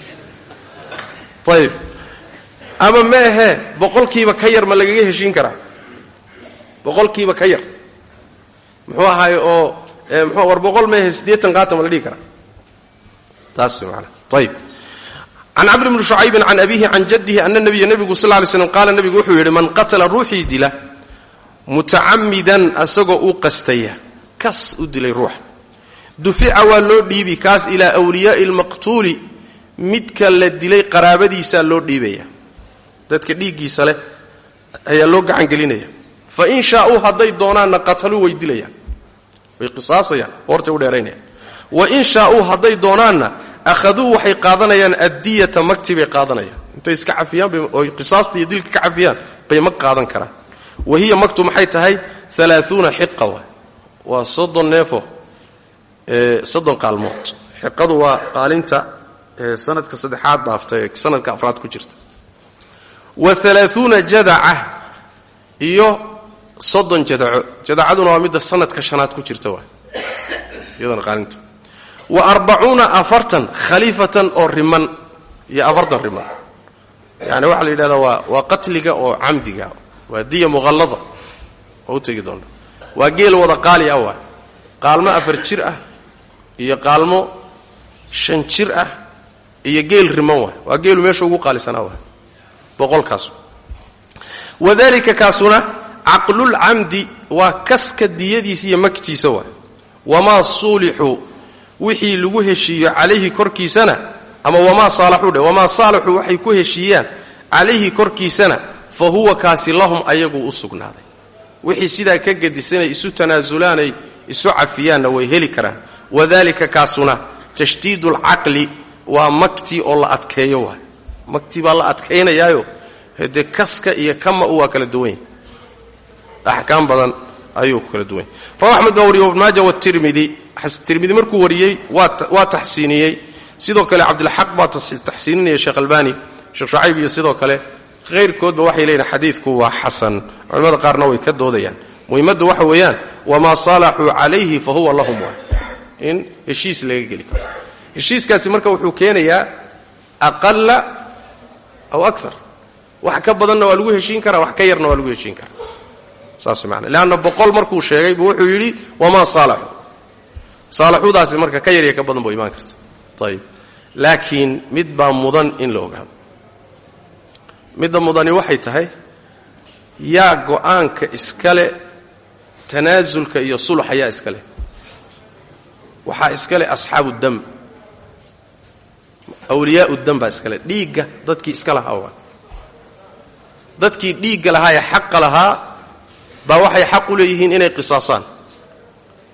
ayib ama ma ahee boqolkiiba ka yar ma lagaga heshiin karaa boqolkiiba ka yar muxuu ahaay oo mxu war boqol meehe siddeetan qaata ma la dhihi karaa taas maana ayib can camr bni shucaybin can abihi can jaddihi ana nabiya nebigu sal lay slam qaala nebigu wuxuu yidhi man qatala ruuxii dila mutacamidan asagoo u qastaya kas u dilay ruuxa dufica waa loo dhiibi kaas ilaa wliyaai lmaqtuuli midka la dilay qaraabadiisaa loo dhiibaya dadka dhiiggiisa leh ayaa loo gacan gelinaya fa in shaauu hadday doonaanna qataluu way dilayaan way qisaasayaan hortay u dheeraynayaan wa in shaauu hadday doonaanna akhaduu waxay qaadanayaan addiyata magti bay qaadanayaan intay iska cafiyaan oy qisaasta iyo dilka ka cafiyaan bay mag qaadan karaan wa hiya magtu maxay tahay alaaثuuna xiqa wa waa soddon neefo soddon qaalmood xiqadu waa qaalinta sanadka saddexaad dhaafta ee sanadka afraad ku jirta wa alaaثuuna jadaca iyo soddon jadaco jadacaduna waa midda sanadka shanaad ku jirta waa iyadana qaalinta wa arbacuuna afartan khaliifatan oo riman iyo afartan riman yani waxaa la yidhahdaa waa waa qatliga oo camdiga waa diya muqallada oo u tegi doona waa geel wada qaali ah waa qaalmo afar jir ah iyo qaalmo shan jir ah iyo geel riman waa waa geelu meesha ugu qaalisanaa waa boqolkaas wadalika kaasuna caqlulcamdi waa kaska diyadiisa iyo magtiisa waa wamaa suulixuu wixii lagu heshiiyo calayhi korkiisana ama wamaa saalaxuu dhe wamaa saalaxuu waxay ku heshiiyaan calayhi korkiisana fa huwa kaasi lahum ayaguu u sugnaaday wixii sidaa ka gedisanay isu tanaasulaanay isu cafiyaanna way heli karaan wadalika kaasuna tashdiidu alcaqli waa magtii oo la adkeeyo waay magtii baa la adkaynayaayo hade kaska iyo kama u waa kala duwan yahy axkaam badan ayuu ku kala duwan yahy rawa axmed baa wariye ibn maaja watirmidi tirmidi markuu wariyey waa taxsiiniyey sidoo kale cabdilxaq baa taxsiininaya sheekh albani sheekh shucayb iyo sidoo kale hayrkoodba waxay leeyihin xadiidku waa xasan culimmada qaarna way ka doodayaan muhimmaddu waxa weeyaan wamaa saalaxuu calayhi fa huwa lahum waa in heshiis laga geli karo heshiiskaasi marka wuxuu keenayaa aqala aw akar wax ka badanna waa lagu heshiin karaa wax ka yarna waa lagu heshiin karaa saas maana leanna boqol markuu sheegay buu wuxuu yidhi wamaa saalaxu saalaxudaasi marka ka yarya ka badan buu imaan karta ayib laakiin mid baa mudan in la ogaado midda mudani waxay tahay yaa go'aanka iskale tanaasulka iyo sulxa yaa iskale waxaa iskale asxaabu dam awliyaau dam baa iskale dhiigga dadkii iska lahaa waa dadkii dhiigga lahaa ee xaqa lahaa baa waxay xaq u leeyihiin inay qisaasaan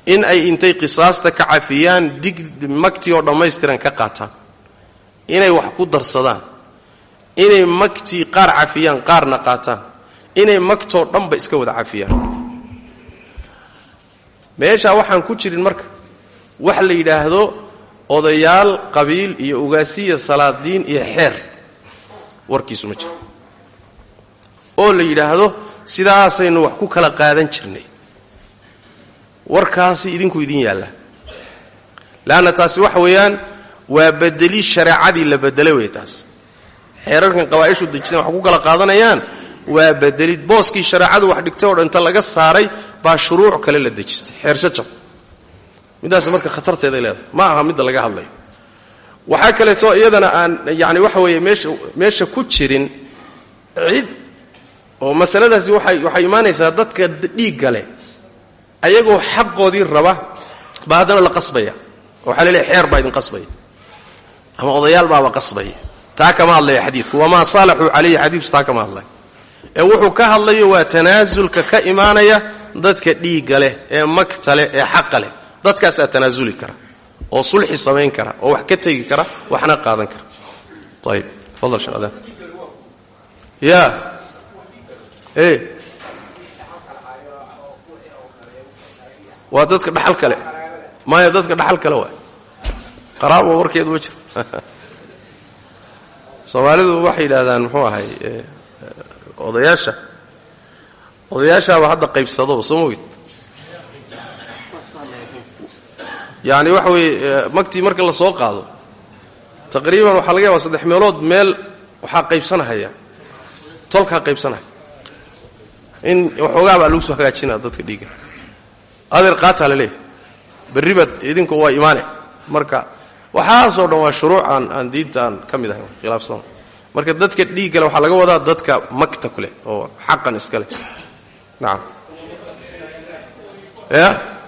in ay intay qisaasta ka cafiyaan dig magtii oo dhammaystiran ka qaataan inay wax ku darsadaan inay magtii qaar cafiyaan qaarna qaataan inay magtoo dhanba iska wada cafiyaan meeshaa waxaan ku jirin marka wax la yidhaahdo odayaal qabiil iyo ugaasiya salaadiin iyo xeer warkiisu ma jiro oo la yidhaahdo sidaasaynu wax ku kala qaadan jirnay warkaasi idinku idin yaalla leanna taasi waxa weeyaan waa bedeli shareecadii la bedelay wey taas xeerarkan qabaa'ishu dejiseen wax ku kala qaadanayaan waa bedelid booskii shareecadu wax dhigtay oo dhinta laga saaray baa shuruuc kale la dejistay xeershajab middaas marka khatarteeday leedahay ma aha midda laga hadlayo waxaa kaleeto iyadana aan yani waxa weeye meesha meesha ku jirin cid oo masaladaasi waxay waxay imaanaysaa dadka dhiigga leh ayagoo xaqoodii raba baa haddana la qasbaya waxaa laleeyahy xeer baa idin qasbaya ama odayaal baaba qasbaya taa kama hadlaya xadiidku wamaa saalaxuu calayhi xadiidku taa kama hadlaya ee wuxuu ka hadlayo waa tanaasulka ka imaanaya dadka dhiigga leh ee magta leh ee xaqa leh dadkaasaa tanaasuli kara oo sulxi samayn kara oo wax ka tegi kara waxna qaadan kara ayib fadal sheekh adaan ya e waa dadka dhaxal kale maya dadka dhaxal kale waay qaraabo warkeedu ma jiro soomaalidu waxay yidhahdaan muxuu ahay odayaasha odayaashaaba hadda qaybsadaba soo mogid yani waxa weeye magtii marka la soo qaado taqriiban waxaa laga yaaba saddex meelood meel waxaa qaybsanahaya tolkaa qaybsanahaya in waxoogaa baa lagu soo hagaajinaya dadka dhiigga adeer qaataa la leeyahay berri baad idinku waa imaane marka waxaasoo dhan waa shuruuc aan aan diinta aan ka mid ahayn khilaafsan marka dadka dhiiggale waxaa laga wadaa dadka magta ku leh oo xaqan iska leh nacam ya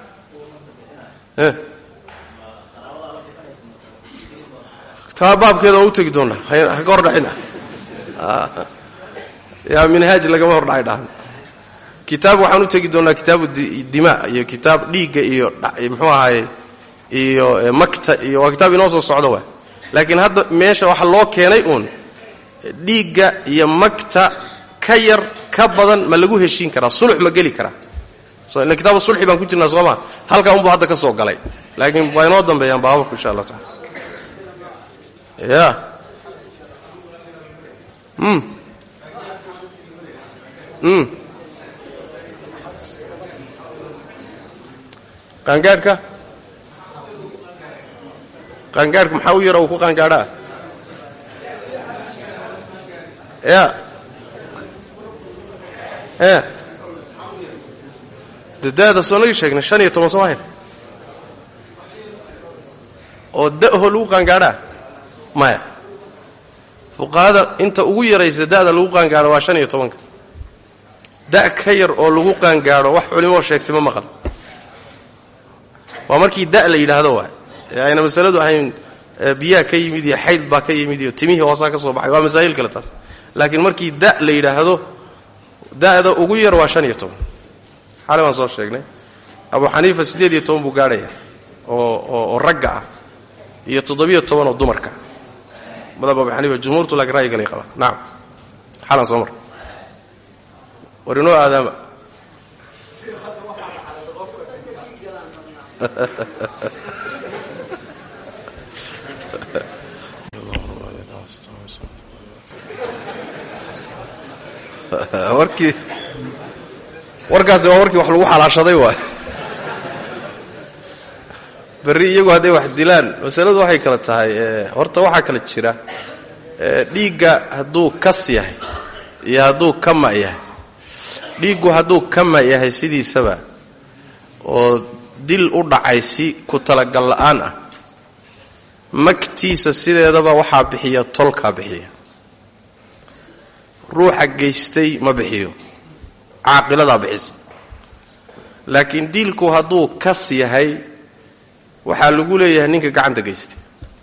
taa baabkeeda waa u tegi doonaa haka hordhaxina yaa minhaaj lagama hordhacay dhahan kitaab waxaan u tegi doonaa kitaabu dima iyo kitaab dhiigga iyo muxuu ahaye iyo makta iyo waa kitaab inoo soo socdo waay laakiin hadda meesha waxaa loo keenay uun dhiigga iyo magta ka yar ka badan ma lagu heshiin karaa sulux ma geli karaa ila kitaabu sulxi baan ku jirnaa sooma halkaa unbuu hadda ka soo galay laakiin waa inoo dambeeyaan baabaku insha allah taala ya mm mm qaangaadhka qaangaadhka maxaa u yara uu ku qaangaadhaa ya e dadaada soo nagi sheegnay shan iyo toban soo hayn oo da'ho lagu qaangaadhaa maya fuqahada inta ugu yaraysa da'da lagu qaangaadho waa shan iyo tobanka da' ka yar oo lagu qaangaadho wax culimoo sheegtay ma maqan waa markii da' la yidhaahdo waay ee ayna masaladu ahayn biyaa ka yimid iyo xayd baa ka yimid iyo timihii hoosaa ka soo baxay waa masaa'il kale taas laakiin markii da' la yidhaahdo da'da ugu yar waa shan iyo toban xale baan soo sheegnay abu xaniifa siddeed iyo toban buu gaadhaya oo oo ragga ah iyo toddobiyo toban oo dumarka madhab abu xaniifa jumhuurtu laakiin ra'yigalay qabaan nacam xalan soo mar war inoo aadaama warkii warkaasi waa warkii wax lagu xalaashaday waay berri iyagu hadday wax dilaan masaladu waxay kala tahay horta waxaa kala jira dhiigga hadduu kas yahay iyo hadduu kama yahay dhiiggu hadduu kama yahay sidiisaba oo dil u dhacay si ku talagal la'aan ah magtiisa sideedaba waxaa bixiya tolkaa bixiya ruuxa geystay ma bixiyo caaqiladaa bixisa laakiin diilku hadduu kas yahay waxaa lagu leeyahay ninka gacanta geystay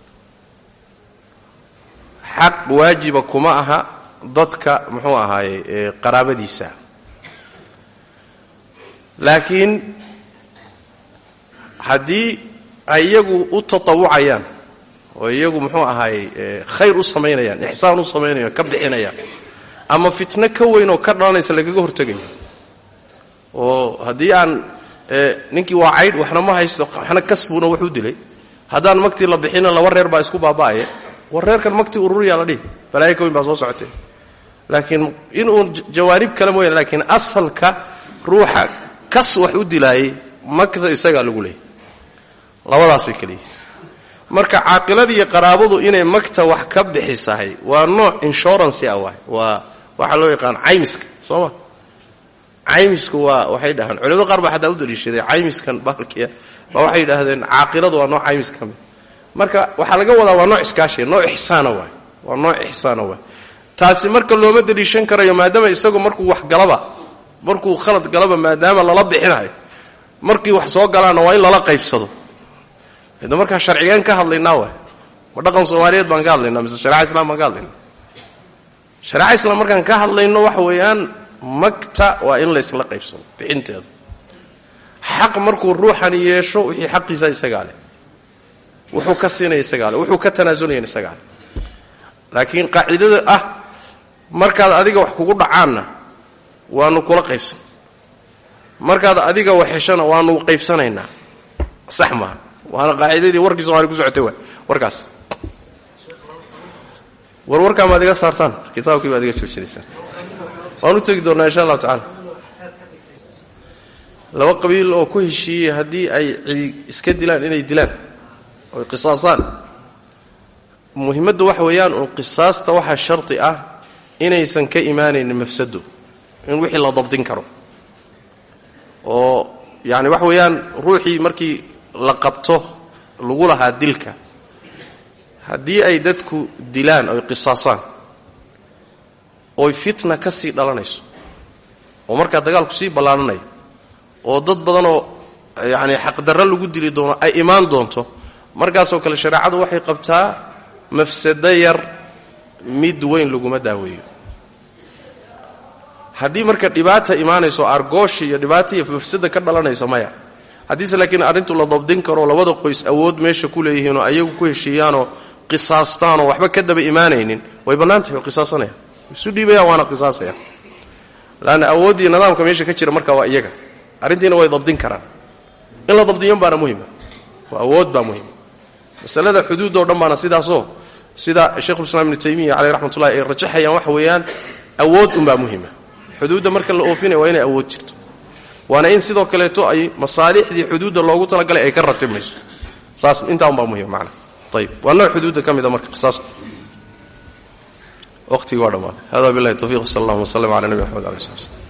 xaq waajiba kuma aha dadka muxuu ahaaye qaraabadiisa laakiin haddii ay iyagu u tatawucayaan oo iyagu muxuu ahaayey khayr u samaynayaan ixsaan u samaynayaan ka bixinayaan ama fitno ka weyn oo ka dhalanaysa lagaga hortegayo oo haddii aan ninkii waa caydh waxna ma haysto waxna kasbuuna wax u dilay haddaan magtii la bixina laba reer baa isku baaba'aya war reerkan magtii ururiyaa la dhihi balaayo ka weyn baa soo socotee laakiin inuu jawaanib kale mooyane laakiin asalka ruuxa kas wax u dilaayay magta isagaa lagu leeyay labadaasay kaliya marka caaqiladii iyo qaraabadu inay magta wax ka bixisahay waa nooc inshurancy ah waay waa waxaa loo yaqaan caymiska soo ma caymisku waa waxay dhahaan culimada qaar baa xataa u daliishaday caymiskan bahalkiia baa waxay yidhaahdeen caaqiladu waa nooc caymis ka mid marka waxaa laga wadaa waa nooc iskaashiya nooc ixsaana waay waa nooc ixsaana waay taasi marka looma daliishan karayo maadaama isagu markuu wax galaba markuu khalad galaba maadaama lala bixinayo markii wax soo galaana waa in lala qaybsado da markaa sharcigaan ka hadlaynaa waay ma dhaqan soomaaliyeed baan ka hadlaynaa mise shareca islam baan ka hadlaynaa shareca islam markaan ka hadlayno waxa weeyaan magta waa in laysla qaybsado bixinteeda xaq markuu ruuxani yeesho wixii xaqiisa isagaa leh wuxuu ka siinaya isagaa leh wuxuu ka tanaasulaya isagaa leh laakiin qaacidada ah markaad adiga wax kugu dhacaanna waanu kula qaybsan markaad adiga wax heshana waanu qaybsanaynaa sax maaha waana qaacidadii warkii somalia ku socotay wa warkaas war warkaa maad iga saartaan kitaabkii baad iga joojinaysaan waan u tegi doonnaa insha allahu tacala laba qabiil oo ku heshiiyey haddii ay cidi iska dilaan inay dilaan oy qisaasaan muhimmaddu waxa weeyaan uun qisaasta waxaa sharti ah inaysan ka imaanaynin mafsado in wixii la dabdin karo oo yacani waxa weeyaan ruuxii markii la qabto lagu lahaa dilka haddii ay dadku dilaan oy qisaasaan oy fitna ka sii dhalanayso oo markaa dagaalku sii ballaananayo oo dad badanoo yacani xaqdarro lagu dili doono ay imaan doonto markaasoo kale shareecadu waxay qabtaa mafsado yar mid weyn laguma daaweeyo haddii marka dhibaata imaanayso argooshi iyo dhibaata iyo mafsada ka dhalanayso maya haddiise laakiin arrintu la dabdin karo labada qoys awood meesha ku leeyihiinoo ayagu ku heshiiyaanoo qisaastaanoo waxba ka daba imaanaynin way bannaan tahay oo qisaasanayaan isu dhiibayaan waana qisaasayaan laanna awooddii nidaamka meesha ka jira marka waa iyaga arrintiina way dabdin karaan in la dabdiyan baana muhima waa awood baa muhima masalada xuduudoo dhan baana sidaasoo sida sheikhulislaam ibnu taymiya caleyh raxmatullahi ay rajaxayaan waxa weeyaan awood unbaa muhima xuduudda marka la oofinaya waa inay awood jirto waana in sidoo kaleeto ay masaalixdii xuduudda loogu talagalay ay ka ratibmayso saas intaa unbaa muhima macana ayib waa nooc xuduudda ka mida marka qisaastu waqtigii waa dhammaaday hada billahi tawfiq sal allahuma w sllam ala nabi axmed alai slat slam